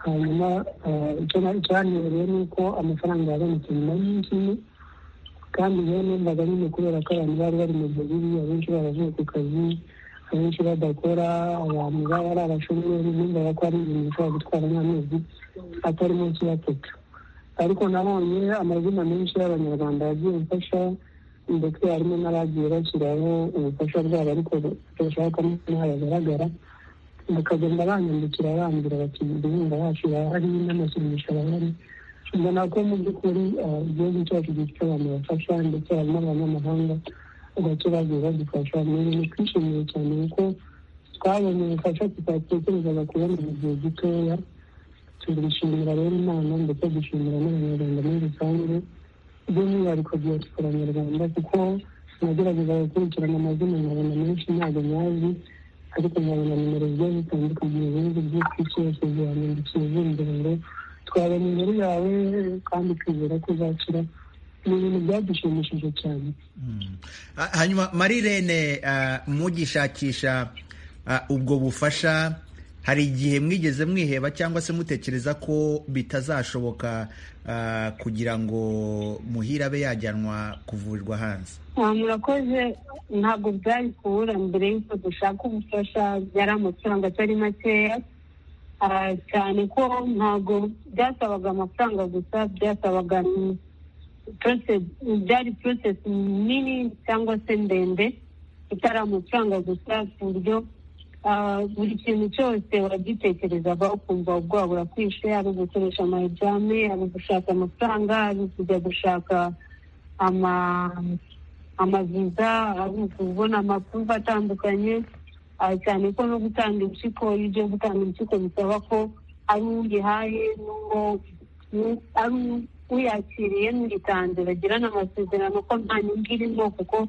hanyuma eh, icyo na- cyanyorewe ni uko amafaranga yabonetse nyuma y'iminsi ine kandi rero numvaga nyine kubera ko abantu bari bari mu gihe bibi abenshi baravuye ku kazi abenshi badakora abantu baba ari abashomeri numvaga ko ari ibintu bishobora gutwara nk'amezi atari munsi y'atatu ariko nabonye amazina menshi y'abanyarwanda yagiye gufasha ndetse harimo n'abagiye bashyiraho ubufasha bwabo ariko bashaka ko ntabagaragara bakagenda banyandikira bambwira bati inkunga yacu irahari n'amasumisho arahari mbona ko mu by'ukuri ah, igihugu cyacu gifite abantu bafasha ndetse harimo abanyamahanga gake bagiye badufasha ni ibintu twishimiye cyane kuko twabonye ubufasha tutatekerezaga kubona mu gihe gitoya turishimira rero imana ndetse dushimira n'abanyarwanda muri rusange by'umwihariko diaspora nyarwanda kuko nagerageza gukurikirana amazina nkabona menshi ntabwo nyazi ariko nkabona nimero zigiye zitandukanye mu bihugu by'isi cyose zihanyandikiye zimbere ngo twabona inkuru yawe kandi twizera ko uzakira ni ibintu byadushimishije cyane Ha- hanyuma marirene mugishakisha ah, ubwo bufasha hari igihe mwigeze mwiheba cyangwa se mutekereza ko bitazashoboka ah, kugira ngo muhire abe yajyanwa kuvurirwa hanze Ah, murakoze ntabwo byari kubura mbere y'uko dushaka ubufasha byari amafaranga atari makeya Ah, cyane ko ntabwo byasabaga amafaranga gusa byasabaga ni- process- byari porosesi nini cyangwa se ndende itari amafaranga gusa ku buryo ah, buri kintu cyose uragitekerezaga ukumva ubwoba burakwishe ari ugukoresha amayijyame ari ugushaka amafaranga ari ukujya gushaka ama amaviza ari ukubona amakuru atandukanye ah, cyane ko no gutanga impyiko iyo ugiye gutanga impyiko bisaba ko ari uyihaye n'uwo n'u- ari u- uyakiriye n'uyitanze bagirana amasezerano ko nta nyungu irimo kuko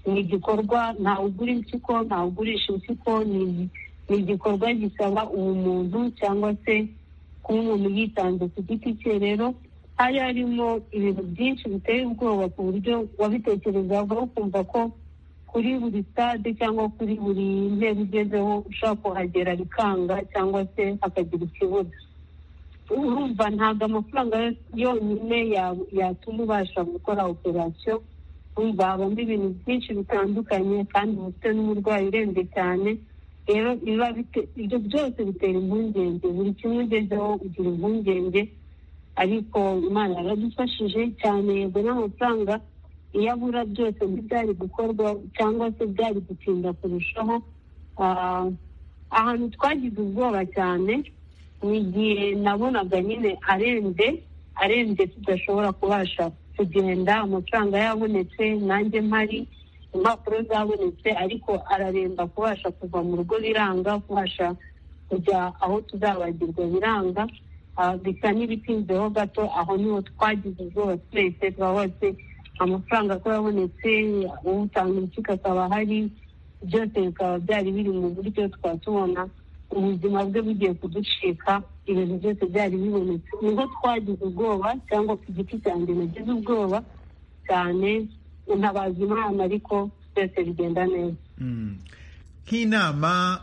ni igikorwa ntawe ugura impyiko ntawe ugurisha impyiko ni ni igikorwa gisaba ubumuntu cyangwa se kuba umuntu yitanze ku giti cye rero hari harimo ibintu byinshi biteye ubwoba ku buryo wabitekerezaga ukumva ko kuri buri stade cyangwa kuri buri ntebe ugezeho ushobora kuhagera bikanga cyangwa se hakagira ikibuga urumva ntabwo amafaranga yonyine ya- yatuma ubasha gukora operasiyo urumva habamo ibintu byinshi bitandukanye kandi uba ufite n'umurwayi urembye cyane rero biba bite- ibyo byose bitera impungenge buri kimwe ugezeho ugira impungenge ariko imana yaradufashije cyane yego n'amafaranga iyo abura byose ntibyari gukorwa cyangwa se byari gutinda kurushaho Ah, ahantu twagize ubwoba cyane ni igihe nabonaga nyine arembye arembye tudashobora kubasha kugenda amafaranga yabonetse nanjye mpari impapuro zabonetse ariko araremba kubasha kuva mu rugo biranga kubasha kujya aho tuzabagirwa biranga Ah, bisa n'ibitinzeho gato aho niho twagize ubwoba twese twabose amafaranga ko yabonetse utanga urukiko akaba ahari byose bikaba byari biri mu buryo twatubona ubuzima bwe bugiye kuducika ibintu byose byari bibonetse niho twagize ubwoba cyangwa ku giti cyanjye nagize ubwoba cyane ntabaza imana ariko byose bigenda neza Mm. nk'inama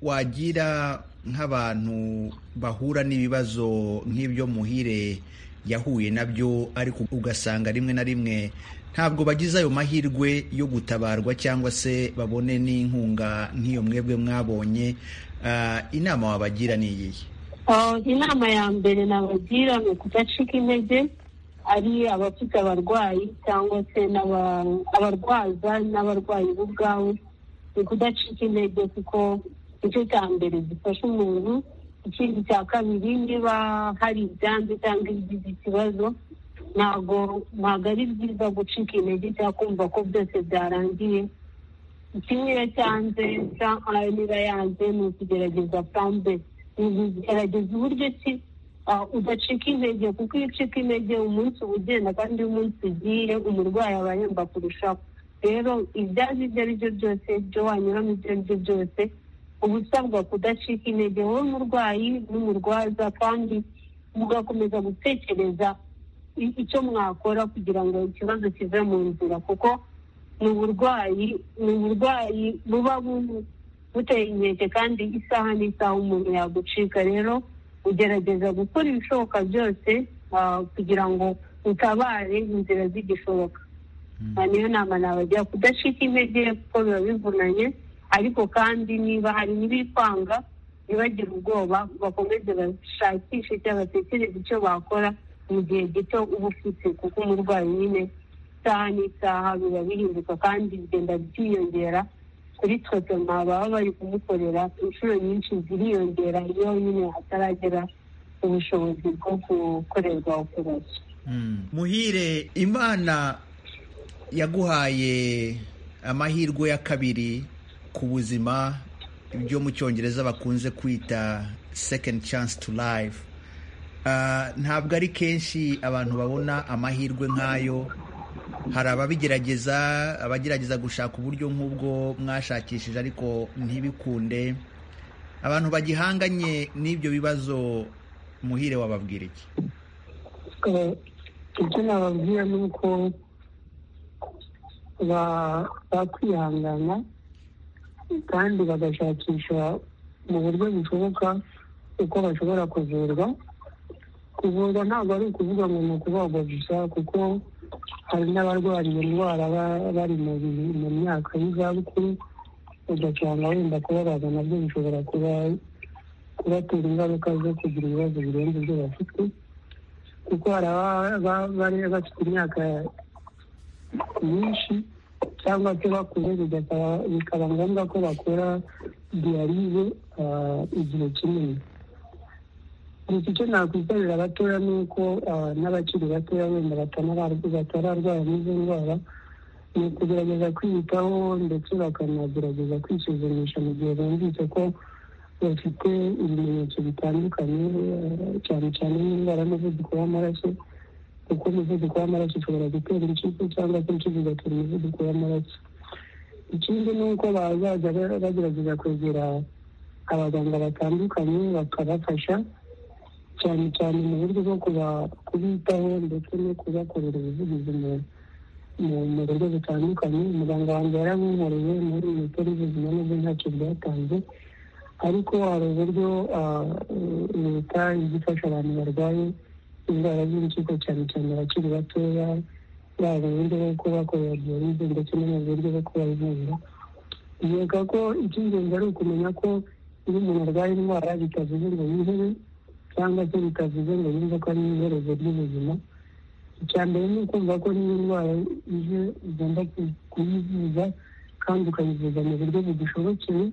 wagira nk'abantu bahura n'ibibazo nk'ibyo muhire yahuye nabyo ariko ugasanga rimwe na rimwe ntabwo bagize ayo mahirwe yo gutabarwa cyangwa se babone n'inkunga nk'iyo mwebwe mwabonye Ah, inama wabagira ni iyihe Ah, inama ya mbere nabagira ni ukudacika intege ari abafite abarwayi cyangwa se n'aba- abarwaza n'abarwayi bo ubwabo ni ukudacika intege kuko icyo cya mbere gifasha umuntu ikindi cya kabiri niba hari ibyanze cyangwa ibigize ikibazo ntabwo ntabwo ari byiza gucika intege cyangwa kumva ko byose byarangiye kimwe iyo cyanze cyangwa niba yanze ni ukugerageza pambe ni ukugerageza uburyo ki ah, udacika intege kuko iyo ucika intege umunsi uba ugenda kandi iyo umunsi ugiye umurwayi aba yemba kurushaho rero ibyazi ibyo ari byo byose ibyo wanyuramo ibyo ari byo byose uba usabwa kudacika intege wowe umurwayi n'umurwaza kandi mugakomeza gutekereza i- icyo mwakora kugira ngo ikibazo kive mu nzira kuko ni uburwayi ni uburwayi buba bu- buteye inkeke kandi isaha n'isaha umuntu yagucika rero ugerageza gukora ibishoboka byose ah, kugira ngo utabare inzira z'igishoboka Ah, niyo nama nabagira kudacika intege kuko biba bivunanye ariko kandi niba hari n'ibikwanga ntibagire ubwoba bakomeze bashakishe cyangwa batekereze icyo bakora mu gihe gito uba ufite kuko umurwayi nyine isaha n'isaha biba bihinduka kandi bigenda byiyongera ku kuri totoma baba bari kumukorera inshuro nyinshi ziriyongera iyo nyine hataragera ubushobozi bwo gukorerwa operasiyo muhire imana yaguhaye amahirwe ya kabiri ku buzima ibyo mu cyongereza bakunze kwita second chance to life Ah, ntabwo ari kenshi abantu babona amahirwe nk'ayo hari ababigerageza abagerageza gushaka uburyo nk'ubwo mwashakishije ariko ntibikunde abantu bagihanganye n'ibyo bibazo muhire wababwira iki Eh, icyo nababwira ni uko ba- bakwihangana kandi bagashakisha mu buryo bushoboka uko bashobora kuvurwa kuvurwa ntabwo ari ukuvuga ngo ni ukubagwa gusa kuko hari n'abarwara iyo ndwara ba- bari mu bi- mu myaka y'izabukuru ugasanga wenda kubabaza nabyo bishobora kuba kubatera ingaruka zo kugira ibibazo birenze ibyo bafite kuko hari ababa ba- bari bafite imyaka myinshi cyangwa se bakuze bigasaba bikaba ngombwa ko bakora diyarize ah, igihe kinini gusa icyo nakwitabira abatoya ni uko ah, n'abakiri batoya wenda batanarar- batararwara n'izo ndwara ni ukugerageza kwiyitaho ndetse bakanagerageza kwisuzumisha mu gihe bumvise ko bafite ibimenyetso bitandukanye eh, cyane cyane n'indwara y'umuvuduko w'amaraso kuko umuvuduko w'amaraso ushobora gutera impyiko cyangwa se impyiko igatera umuvuduko w'amaraso ikindi ni uko bazajya ba- bagerageza kwegera abaganga batandukanye bakabafasha cyane cyane mu buryo bwo kuba- kubitaho ndetse no kubakorera ubuvugizi mu- mu- mu buryo butandukanye umuganga wanjye yarankoreye muri minisiteri y'ubuzima nubwo ntacyo byatanze ariko hari uburyo ah, leta ijya ifasha abantu barwaye indwara z'impyiko cyane cyane abakiri batoya yaba uburyo bwo kubakorera diyalize ndetse no mu buryo bwo kubavura yega ko icy'ingenzi ari ukumenya ko iyo umuntu arwaye indwara bitavuze ngo yihebe cyangwa se bitavuze ngo yumve ko ari iherezo ry'ubuzima icya mbere ni ukumva ko niyo ndwara ije ugomba ku- kuyivuza kandi ukayivuza mu buryo bugushobokeye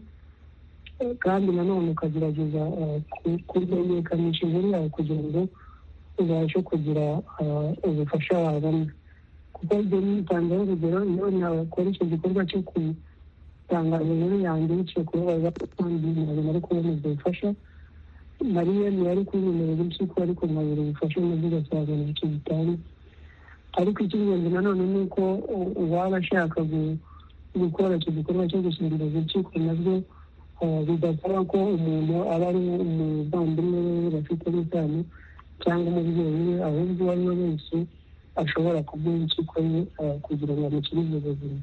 kandi nanone ukagerageza eh, ku- kumenyekanisha inkuru yawe kugira ngo ubashe kugira eh, ubufasha wabona kuko ibyo nitanzeho urugero iyo nakora icyo gikorwa cyo kutangaza inkuru yanjye biciye kubabaza kandi ntabwo nari kubona ubwo bufasha nari yemeye ariko ibintu by'impyiko ariko nkabura ubufasha muvuga cyane ibice bitanu ariko icy'ingenzi nanone ni uko u- uwaba ashaka gu- gukora icyo gikorwa cyo gusimbuza impyiko nabyo eh, bidasaba ko umuntu aba ari umuvandimwe we bafitemo isano cyangwa umubyeyi we ahubwo uwo ari we wese ashobora kuguha impyiko ye eh, kugira ngo amukirize ubuzima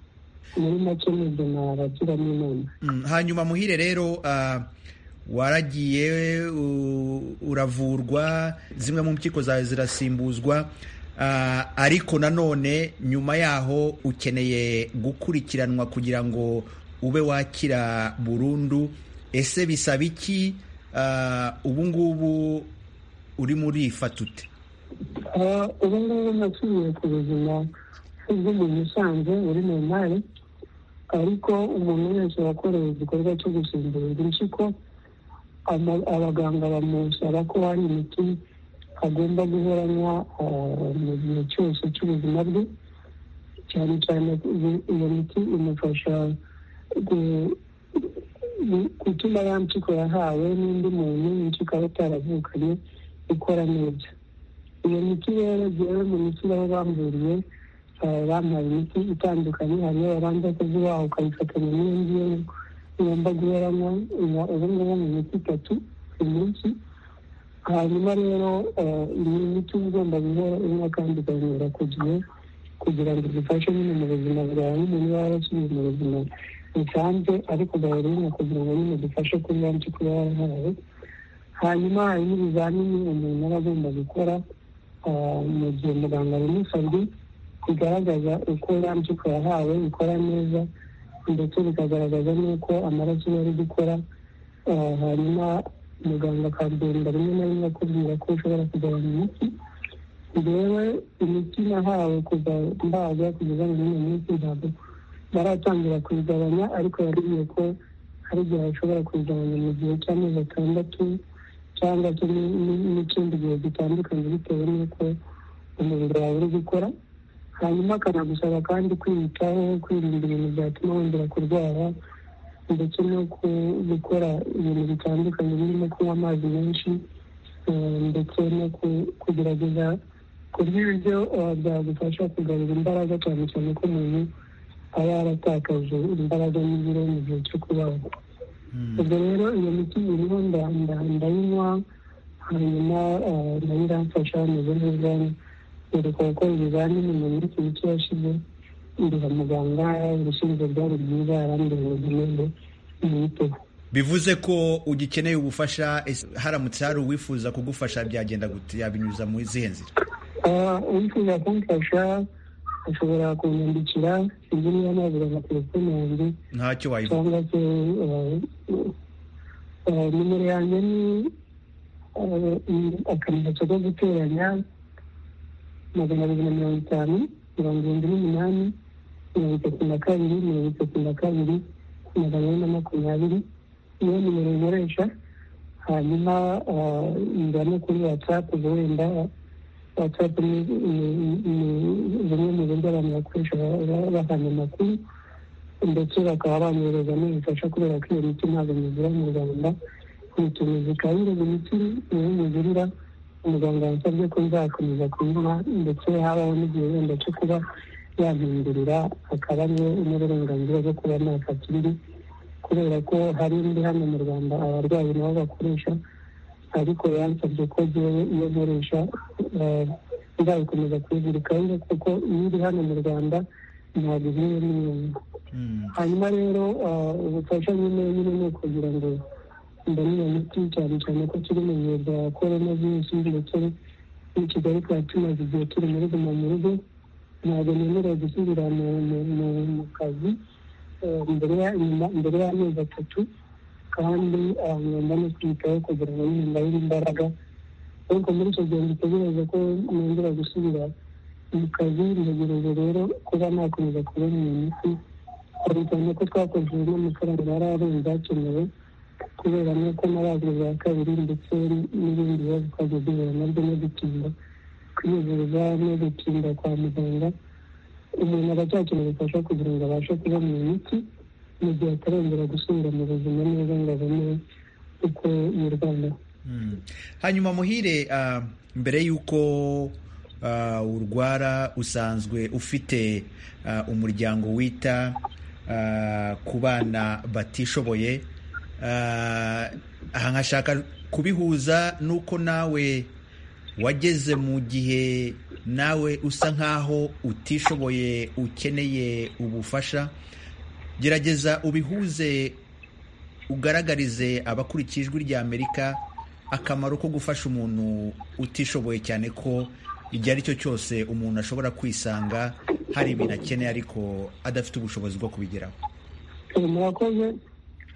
muri make ni ibyo nabagiramo inama Mm, hanyuma muhire rero ah, waragiye u- uravurwa zimwe mu mpyiko zawe zirasimbuzwa ah, ariko nanone nyuma yaho ukeneye gukurikiranwa kugira ngo ube wakira burundu ese bisaba iki Ah, ubu ngubu uri muri ifata ute Ah, ubu ngubu nasubiye ku buzima bw'umuntu usanzwe uri mu mari ariko umuntu wese wakorewe igikorwa cyo gusimburirwa impyiko ama- abaganga bamusaba ko hari imiti agomba guhoranywa mu gihe cyose cy'ubuzima bwe cyane cyane iyo- iyo miti imufasha gu- gu- gutuma ya mpyiko yahawe n'undi muntu impyiko aba ataravukanye ikora neza iyo miti rero jyewe mu miti aho bamburiye eh, bampaye imiti itandukanye hari iyo babanza kuzibaha ukayifatanya n'indi yo ugomba guheramo ubu ngubu mu miti itatu ku munsi hanyuma rero eh, iyi miti uba ugomba guhora unywa kandi ukayinywera ku gihe kugira ngo igufashe nyine mu buzima bwawe umuntu yaba yarasubiye mu buzima busanzwe ariko ugahora uyinywa kugira ngo nyine igufashe kuri ya mpyiko uba warahawe hanyuma hari n'ibizamini umuntu aba agomba gukora ah, mu gihe muganga abimusabye bigaragaza uko ya mpyiko yahawe ikora neza ndetse bikagaragaza n'uko amaraso ye ari gukora Ah, hanyuma muganga akagenda rimwe na rimwe akubwira ko ushobora kugabanya imiti njyewe imiti nahawe kuva mbaga kugeza muri uyu munsi ntabwo baratangira kuyigabanya ariko yabwiye ko hari igihe bashobora kuyigabanya mu gihe cy'amezi atandatu cyangwa se ni- ni- n'ikindi gihe gitandukanye bitewe n'uko umubiri wawe uri gukora hanyuma akanagusaba kandi kwiyitaho kwirinda ibintu byatuma wongera kurwara ndetse no ku- gukora ibintu bitandukanye birimo kunywa amazi menshi eh, ndetse no ku- kugerageza kurya ibiryo eh, byagufasha kugarura imbaraga cyane cyane ko umuntu aba yaratakaje imbaraga n'ibiro mu gihe cyo kubaga ubwo rero iyo miti iriho ndanda ndayinywa hanyuma eh, nayo iramfasha meze neza nereka gukora ibizamini mu minsi mike yashize ndeba muganga ibisubizo byari byiza arambwira ngo ngende mwiteho bivuze ko ugikeneye ubufasha ese haramutse hari uwifuza kugufasha byagenda gute yabinyuza muri zihe nzira Ah, uwifuza kumfasha ashobora kunyandikira sinzi niba nabura na telefone yanjye ntacyo wayivuga cyangwa se eh, eh, nimero yanjye ni eh, ni akamenyetso ko guteranya magana abiri na mirongo itanu mirongo irindwi n'umunani mirongo itatu na kabiri mirongo itatu na kabiri magana ane na makumyabiri niyo nimero nkoresha hanyuma eh, ingane kuri watsapu wenda watsapu ni ni- ni bumwe mu buryo abantu bakoresha ba- ba- bahana amakuru ndetse bakaba banyohereza n'ubufasha kubera ko iyo miti ntabwo migura mu rwanda uyitumiza ikaba yireba imiti niyo mugurira umuganga yansabye ko nzakomeza kuyinywa ndetse habaho n'igihe wenda cyo kuba yampindurira akaba ariwe n'uburenganzira bwo kuba nafata indi kubera ko hari indi hano mu rwanda abarwayi nabo bakoresha ariko yansabye ko jyewe iyo nkoresha eh, nzayikomeza kuyizirikaho kuko iyo iri hano mu rwanda ntabwo ihuye n'iyindi Mm. hanyuma rero ah, ubufasha nyine nyine ni ukugira ngo mbone iyo miti cyane cyane ko turi mu bihe bya korona virusi ndetse n'i kigali twari tumaze igihe turi muri guma mu rugo ntabwo nemerewe gusubira mu- mu- mu- mu kazi eh, mbere ya- nyuma- mbere y'amezi atatu kandi ah, ngomba no kwiyitaho kugira ngo nyine mbabire imbaraga ariko muri icyo gihe ngitegereza ko nongera gusubira mu kazi ntegereje rero kuba nakomeza kubona iyo miti cyane cyane ko twakoresheje n'amafaranga yari arenze akenewe kubera n'uko n'abazi bwa kabiri ndetse n'ibindi bibazo twagiye duhura nabyo no gutinda kwiyuzuza no gutinda kwa muganga umuntu aba acyakeneye ubufasha kugira ngo abashe kubona iyo miti mu gihe atarongera gusubira mu buzima neza ngo abone uko yirwanaho Mm. hanyuma muhire ah, mbere y'uko ah, urwara usanzwe ufite ah, umuryango wita ah, ku bana batishoboye Ah, aha nkashaka kubihuza n'uko nawe wageze mu gihe nawe usa nk'aho utishoboye ukeneye ubufasha gerageza ubihuze ugaragarize abakurikiye ijwi rya amerika akamaro ko gufasha umuntu utishoboye cyane ko igihe ari cyo cyose umuntu ashobora kwisanga hari ibintu akeneye ariko adafite ubushobozi bwo kubigeraho Eh, murakoze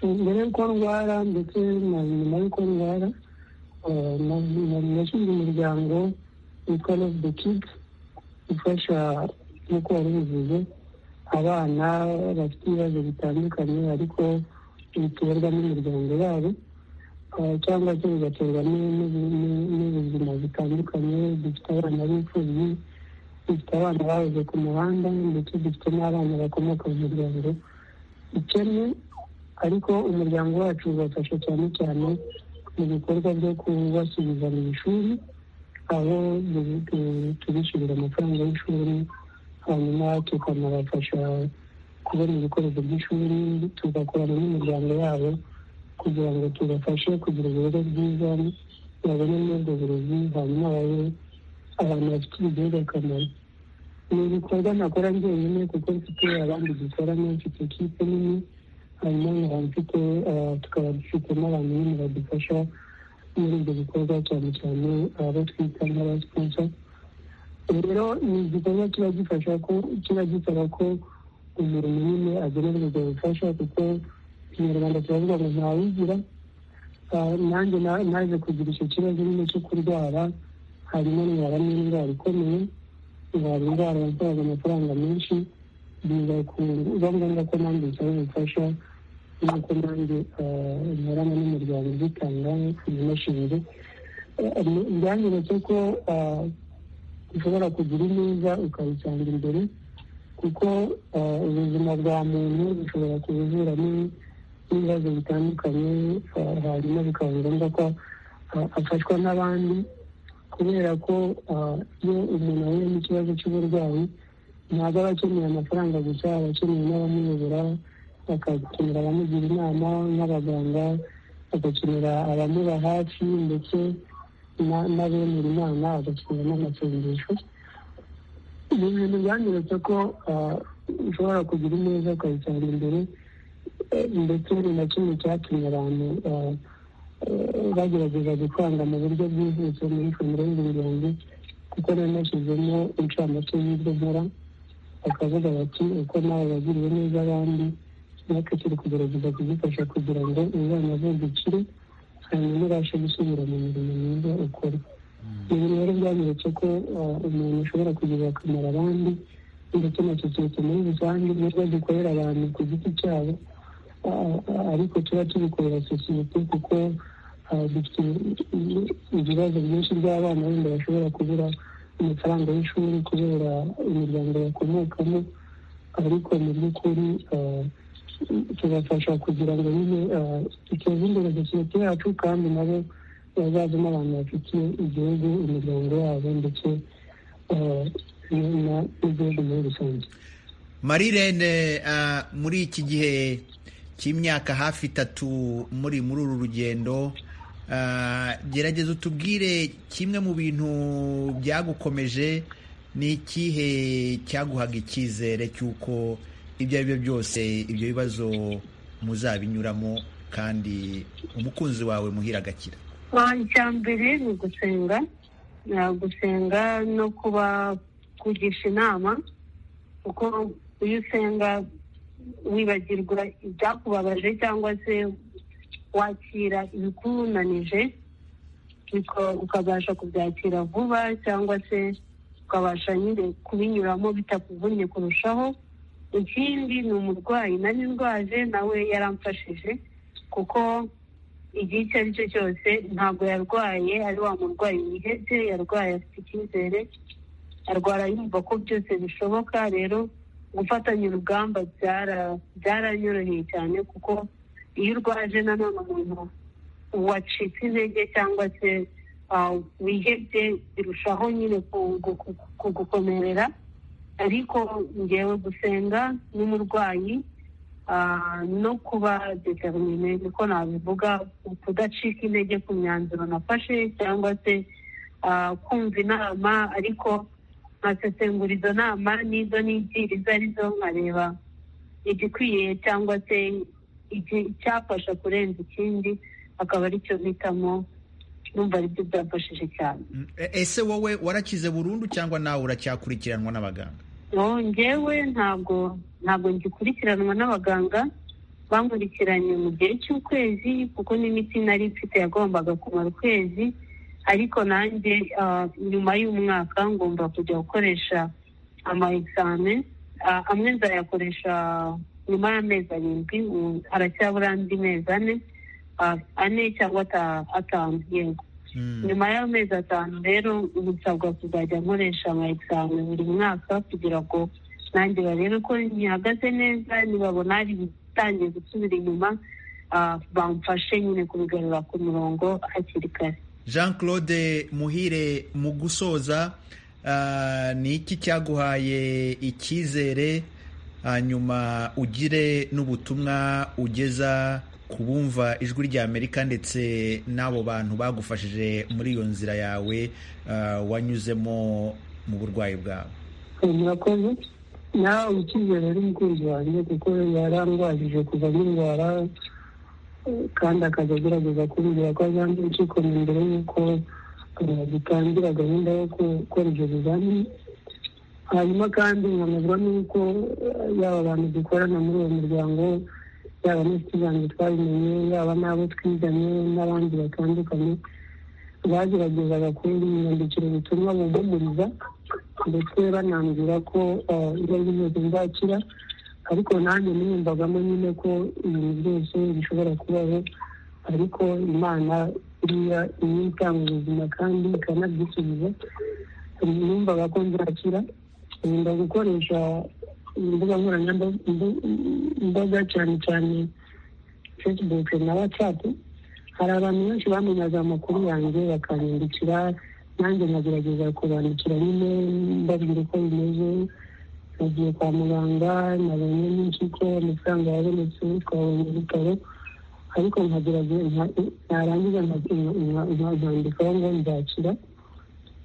mbere y'uko ndwara ndetse na nyuma y'uko ndwara eh, na- na- nashinze umuryango witwa love the kids ufasha nk'uko wari ubivuze abana bafite ibibazo bitandukanye ariko biterwa n'imiryango yabo eh, cyangwa se bigaterwa n'u- n'u- n'u- n'ubuzima butandukanye dufite abana b'imfubyi dufite abana bahoze ku muhanda ndetse dufite n'abana bakomoka mu miryango ikennye ariko umuryango wacu ubafasha cyane cyane mu bikorwa byo kubasubiza mu ishuri aho tu- tu- tubishyurira amafaranga y'ishuri hanyuma tukanabafasha kubona ibikoresho by'ishuri tugakorana n'imiryango yabo kugira ngo tubafashe kugira uburere bwiza babone muri ubwo burezi hanyuma babe abantu bafite igihugu akamaro ni ibikorwa nakora njyenyine kuko mfite abandi dukorana mfite ikipe nini hanyuma nkaba mfite ah, tukaba dufite n'abantu nyine badufasha muri ibyo bikorwa cyane cyane abo twita nk'abasiponsa rero ni igikorwa kiba gifasha ko kiba gisaba ko umuntu nyine agenerwa ubwo bufasha kuko ikinyarwanda kiravuga ngo ntawigira Ah, nanjye na- naje kugira icyo kibazo nyine cyo kurwara hanyuma ndwara n'indwara ikomeye hari indwara yakoraga amafaranga menshi biba ngombwa ko nanjye nsaba ubufasha nk'uko nanjye nkorana n'umuryango uzitanga imashini byanyeretse ko ah, ushobora kugira ineza ukabisanga imbere kuko ah, ubuzima bwa muntu bushobora kubuzura n'ibibazo bitandukanye ah, hanyuma bikaba ngombwa ko ah, afashwa n'abandi kubera ko ah, iyo umuntu ahuye n'ikibazo cy'uburwayi ntabwo aba akeneye amafaranga gusa aba akeneye n'abamuyobora bakakenera abamugira inama nk'abaganga bagakenera abamuba hafi ndetse na- n'abemera inama bagakenera n'amasengesho ni ibintu byanyeretse ko ah, ushobora kugira ineza ukayisanga imbere eh, ndetse ni na kimwe cyatumye abantu ah, eh, bagerageza gutanga mu buryo bwihuse muri komero y'ubuyobozi kuko nari nashyizemo incamake y'ibyo nkora bakavuga bati uko nawe wagiriwe neza abandi natwe turi kugerageza kugufasha kugira ngo umwana avuga ikire hanyuma ubashe gusubira mu mirimo myiza ukora ibi rero byanyeretse ko ah, umuntu ashobora kugirira akamaro abandi ndetse na sosiyete muri rusange nubwo dukorera abantu ku giti cyabo ah, ah, ariko tuba tubikorera sosiyete kuko ah, dufite ibi- ibibazo byinshi by'abana benda bashobora kubura amafaranga y'ishuri kubera imiryango bakomokamo ariko mu by'ukuri ah, tubafasha kugira ngo nyine ah, duteze imbere sosiyete yacu kandi nabo bazavemo abantu bafitiye igihugu imiryango yabo ndetse ah, n- na- n'igihugu muri rusange marirene ah, muri iki gihe cy'imyaka hafi itatu muri muri uru rugendo ah, gerageza utubwire kimwe mu bintu byagukomeje ni ikihe cyaguhaga icyizere cy'uko ibyo ari byo byose ibyo bibazo muzabinyuramo kandi umukunzi wawe muhira agakira Ah, icya mbere ni ugusenga Ah, gusenga no kuba kugisha inama kuko iyo usenga wibagirwa ibyakubabaje cyangwa se wakira ibikunanije uka- ukabasha kubyakira vuba cyangwa se ukabasha nyine kubinyuramo bitakuvunnye kurushaho ikindi ni umurwayi nari ndwaje nawe yaramfashije kuko igihe icyo ari cyo cyose ntabwo yarwaye ari wa murwayi wihebye yarwaye afite icyizere arwara yumva ko byose bishoboka rero gufatanya urugamba byara- byaranyoroheye cyane kuko iyo urwaje nanone umuntu wacitse intege cyangwa se ah, wihebye birushaho nyine ku- ku- ku- kugukomerera ariko ngewe gusenga n'umurwayi ah, no kuba determine niko nabivuga kudacika intege ku myanzuro nafashe cyangwa se ah, kumva inama ariko nkasesengura izo nama n'izo nigira izo arizo nkareba igikwiye cyangwa se iki- icyafasha kurenza ikindi akaba aricyo mpitamo numva aribyo byafashije cyane Mm, e- ese wowe warakize burundu cyangwa nawe uracyakurikiranwa n'abaganga No, njyewe ntabwo ntabwo ngikurikiranwa n'abaganga bankurikiranye mu gihe cy'ukwezi kuko n'imiti nari mfite yagombaga kumara ukwezi ariko nanjye ah, nyuma y'umwaka ngomba kujya gukoresha ama examen Ah, amwe nzayakoresha nyuma y'amezi arindwi ubu aracyabura andi mezi ane ah, ane cyangwa ata- atanu yego Mm. nyuma y'amezi atanu rero nsabwa kuzajya nkoresha ama examen buri mwaka kugira ngo nanjye barebe ko ntihagaze neza nibabona hari ibitangiye gusubira inyuma ah, bamfashe nyine kubigarura ku murongo hakiri kare jean claude muhire mu gusoza ah, ni iki cyaguhaye icyizere hanyuma ugire n'ubutumwa ugeza ku bumva ijwi ry'amerika ndetse n'abo bantu bagufashije muri iyo nzira yawe ah, wanyuzemo mu burwayi bwawe murakoze nawe ukize rero umukunzi wanjye kuko yarangwajije kuva n'indwara kandi akajya agerageza kumbwira ko azanze impyiko mbere y'uko eh, dutangira gahunda yo ku- gukora ibyo bizamini hanyuma kandi nkanezwa n'uko eh, yaba abantu dukorana muri uwo muryango yaba n'inshuti zanjye twabimenye yaba n'abo twiganye n'abandi batandukanye bageragezaga kubera imyandikire bituma bumpumuriza ndetse banambwira ko ibyo ari byose bizakira ariko nanjye niyumvagamo nyine ko ibintu byose bishobora kubaho ariko imana iriya niyo itanga ubuzima kandi ikanabyisubiza numvaga ko nzakira nkunda gukoresha imbuga nkoranyambaga cyane cyane facebook na whatsapp hari abantu benshi bamenyaga amakuru yanjye bakanyandikira nanjye nkagerageza kubandikira nyine mbabwira uko bimeze nagiye kwa muganga nabonye n'impyiko amafaranga yabonetse twabonye ibitaro ariko nkagerageza narangiza nkazandikaho ngo nzakira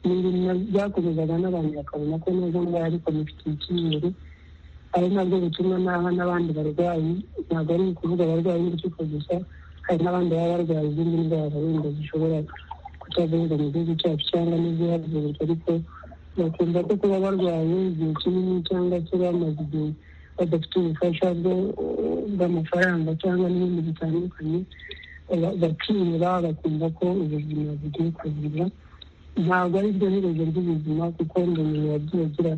ni ibintu byakomezaga n'abantu bakabona ko neza ngaho ariko bifitiye icyizere ari nabwo bituma naha n'abandi barwayi ntabwo ari ukuvuga abarwayi b'impyiko gusa hari n'abandi baba barwaye izindi ndwara wenda zishobora kutavuga mu gihugu cyacu cyangwa n'izihavurwa ariko bakumva ko kuba barwaye igihe kinini cyangwa se bamaze igihe badafite ubufasha bw'amafaranga cyangwa n'ibindi bitandukanye bakiyura bakumva ko ubuzima bugiye kugira ntabwo ari byo herezo ry'ubuzima kuko ngo umuntu yagiye agira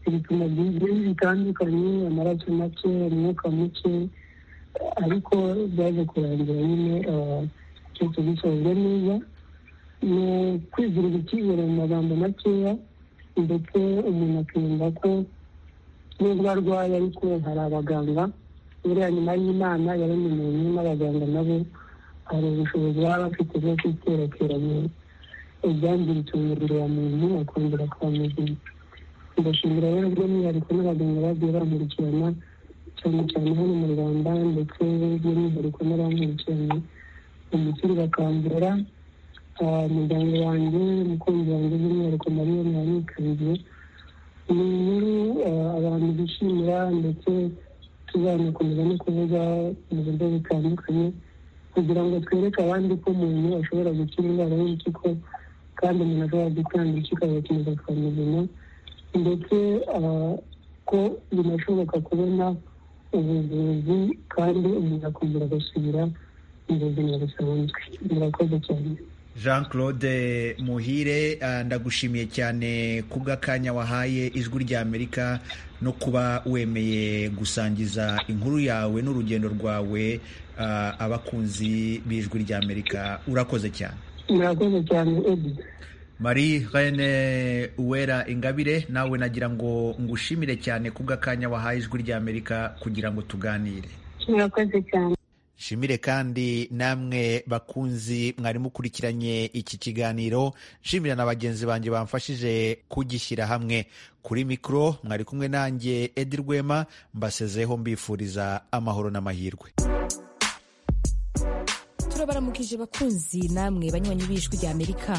ibipimo byinshi bitandukanye amaraso make umwuka muke ariko byaje kurangira nyine cyose gisohoje neza ni ukwigirira icyizere mu magambo makeya ndetse umuntu akiyumva ko nubwo arwaye ariko hari abaganga buriya nyuma y'imana yaremye umuntu n'abaganga nabo hari ubushobozi baba bafite bwo kwiterateranya ibyangiritse umubiri wa muntu akongera kuba muzima ndashimira rero by'umwihariko n'abaganga bagiye bamurikirana cyane cyane hano mu rwanda ndetse by'umwihariko n'abamurikiranye umusore bakambura umuryango wanjye umukunzi wanjye by'umwihariko mariya mwabikabiriye ni inkuru abantu bishimira ndetse tuzanakomeza no kuvuga mu buryo butandukanye kugira ngo twereke abandi ko umuntu ashobora gukira indwara y'impyiko kandi umuntu ashobora gutanga impyiko agakomeza kwa muzima ndetse ko binashoboka kubona ubuvuzi kandi umuntu akongera agasubira mu buzima busanzwe murakoze cyane jean claude muhire ndagushimiye cyane kubw'akanya wahaye ijwi ry'amerika no kuba wemeye gusangiza inkuru yawe n'urugendo rwawe abakunzi b'ijwi ry'amerika urakoze cyane murakoze cyane edi marie rene uwera ingabire nawe nagira ngo ngushimire cyane kubw'akanya wahaye ijwi ry'amerika kugira ngo tuganire murakoze cyane nshimire kandi namwe bakunzi mwari mukurikiranye iki kiganiro nshimira na bagenzi banjye bamfashije kugishyira hamwe kuri mikoro mwari kumwe nanjye edi rwema mbasezeho mbifuriza amahoro n'amahirwe turabaramukije bakunzi namwe banywanyi b'ijwi ry'amerika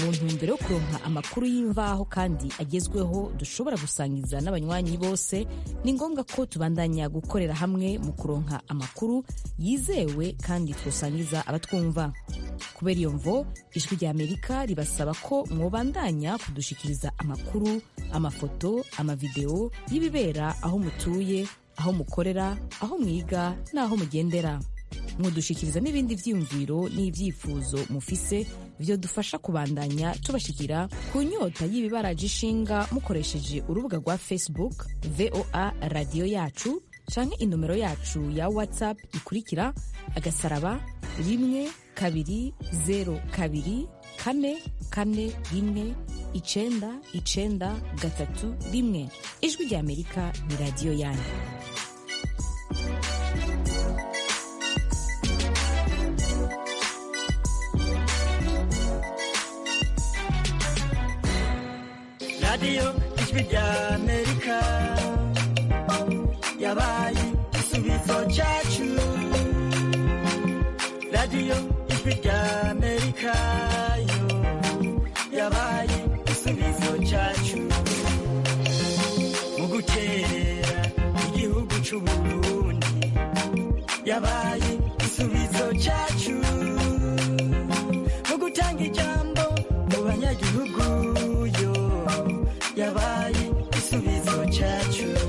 mu ntumbero yo kuronka amakuru y'imvaho kandi agezweho dushobora gusangiza n'abanywanyi bose ni ngombwa ko tubandanya gukorera hamwe mu kuronka amakuru yizewe kandi twusangiza abatwumva kubera iyo mvo ijwi ry'amerika ribasaba ko mwobandanya kudushikiriza amakuru amafoto amavidewo y'ibibera aho mutuye aho mukorera aho mwiga n'aho mugendera mudushikiriza n'ibindi byiyumviro n'ibyifuzo mufise byo dufasha kubandanya tubashikira ku nyota y'ibibaraje ishinga mukoresheje urubuga rwa facebook voa radiyo yacu canke inomero yacu ya whatsapp ikurikira agasaraba rimwe kabiri zero kabiri kane kane rimwe icenda icenda gatatu rimwe ijwi ry'amerika ni radiyo yanyu radiyo ijwi ry'amerika yabaye igisubizo cyacu radiyo ijwi ry'amerika yo yabaye igisubizo cyacu mu gukerera igihugu cy'u Burundi yabaye igisubizo cyacu mu gutanga ijambo mu banyagihugu yo yabaye igisubizo cyacu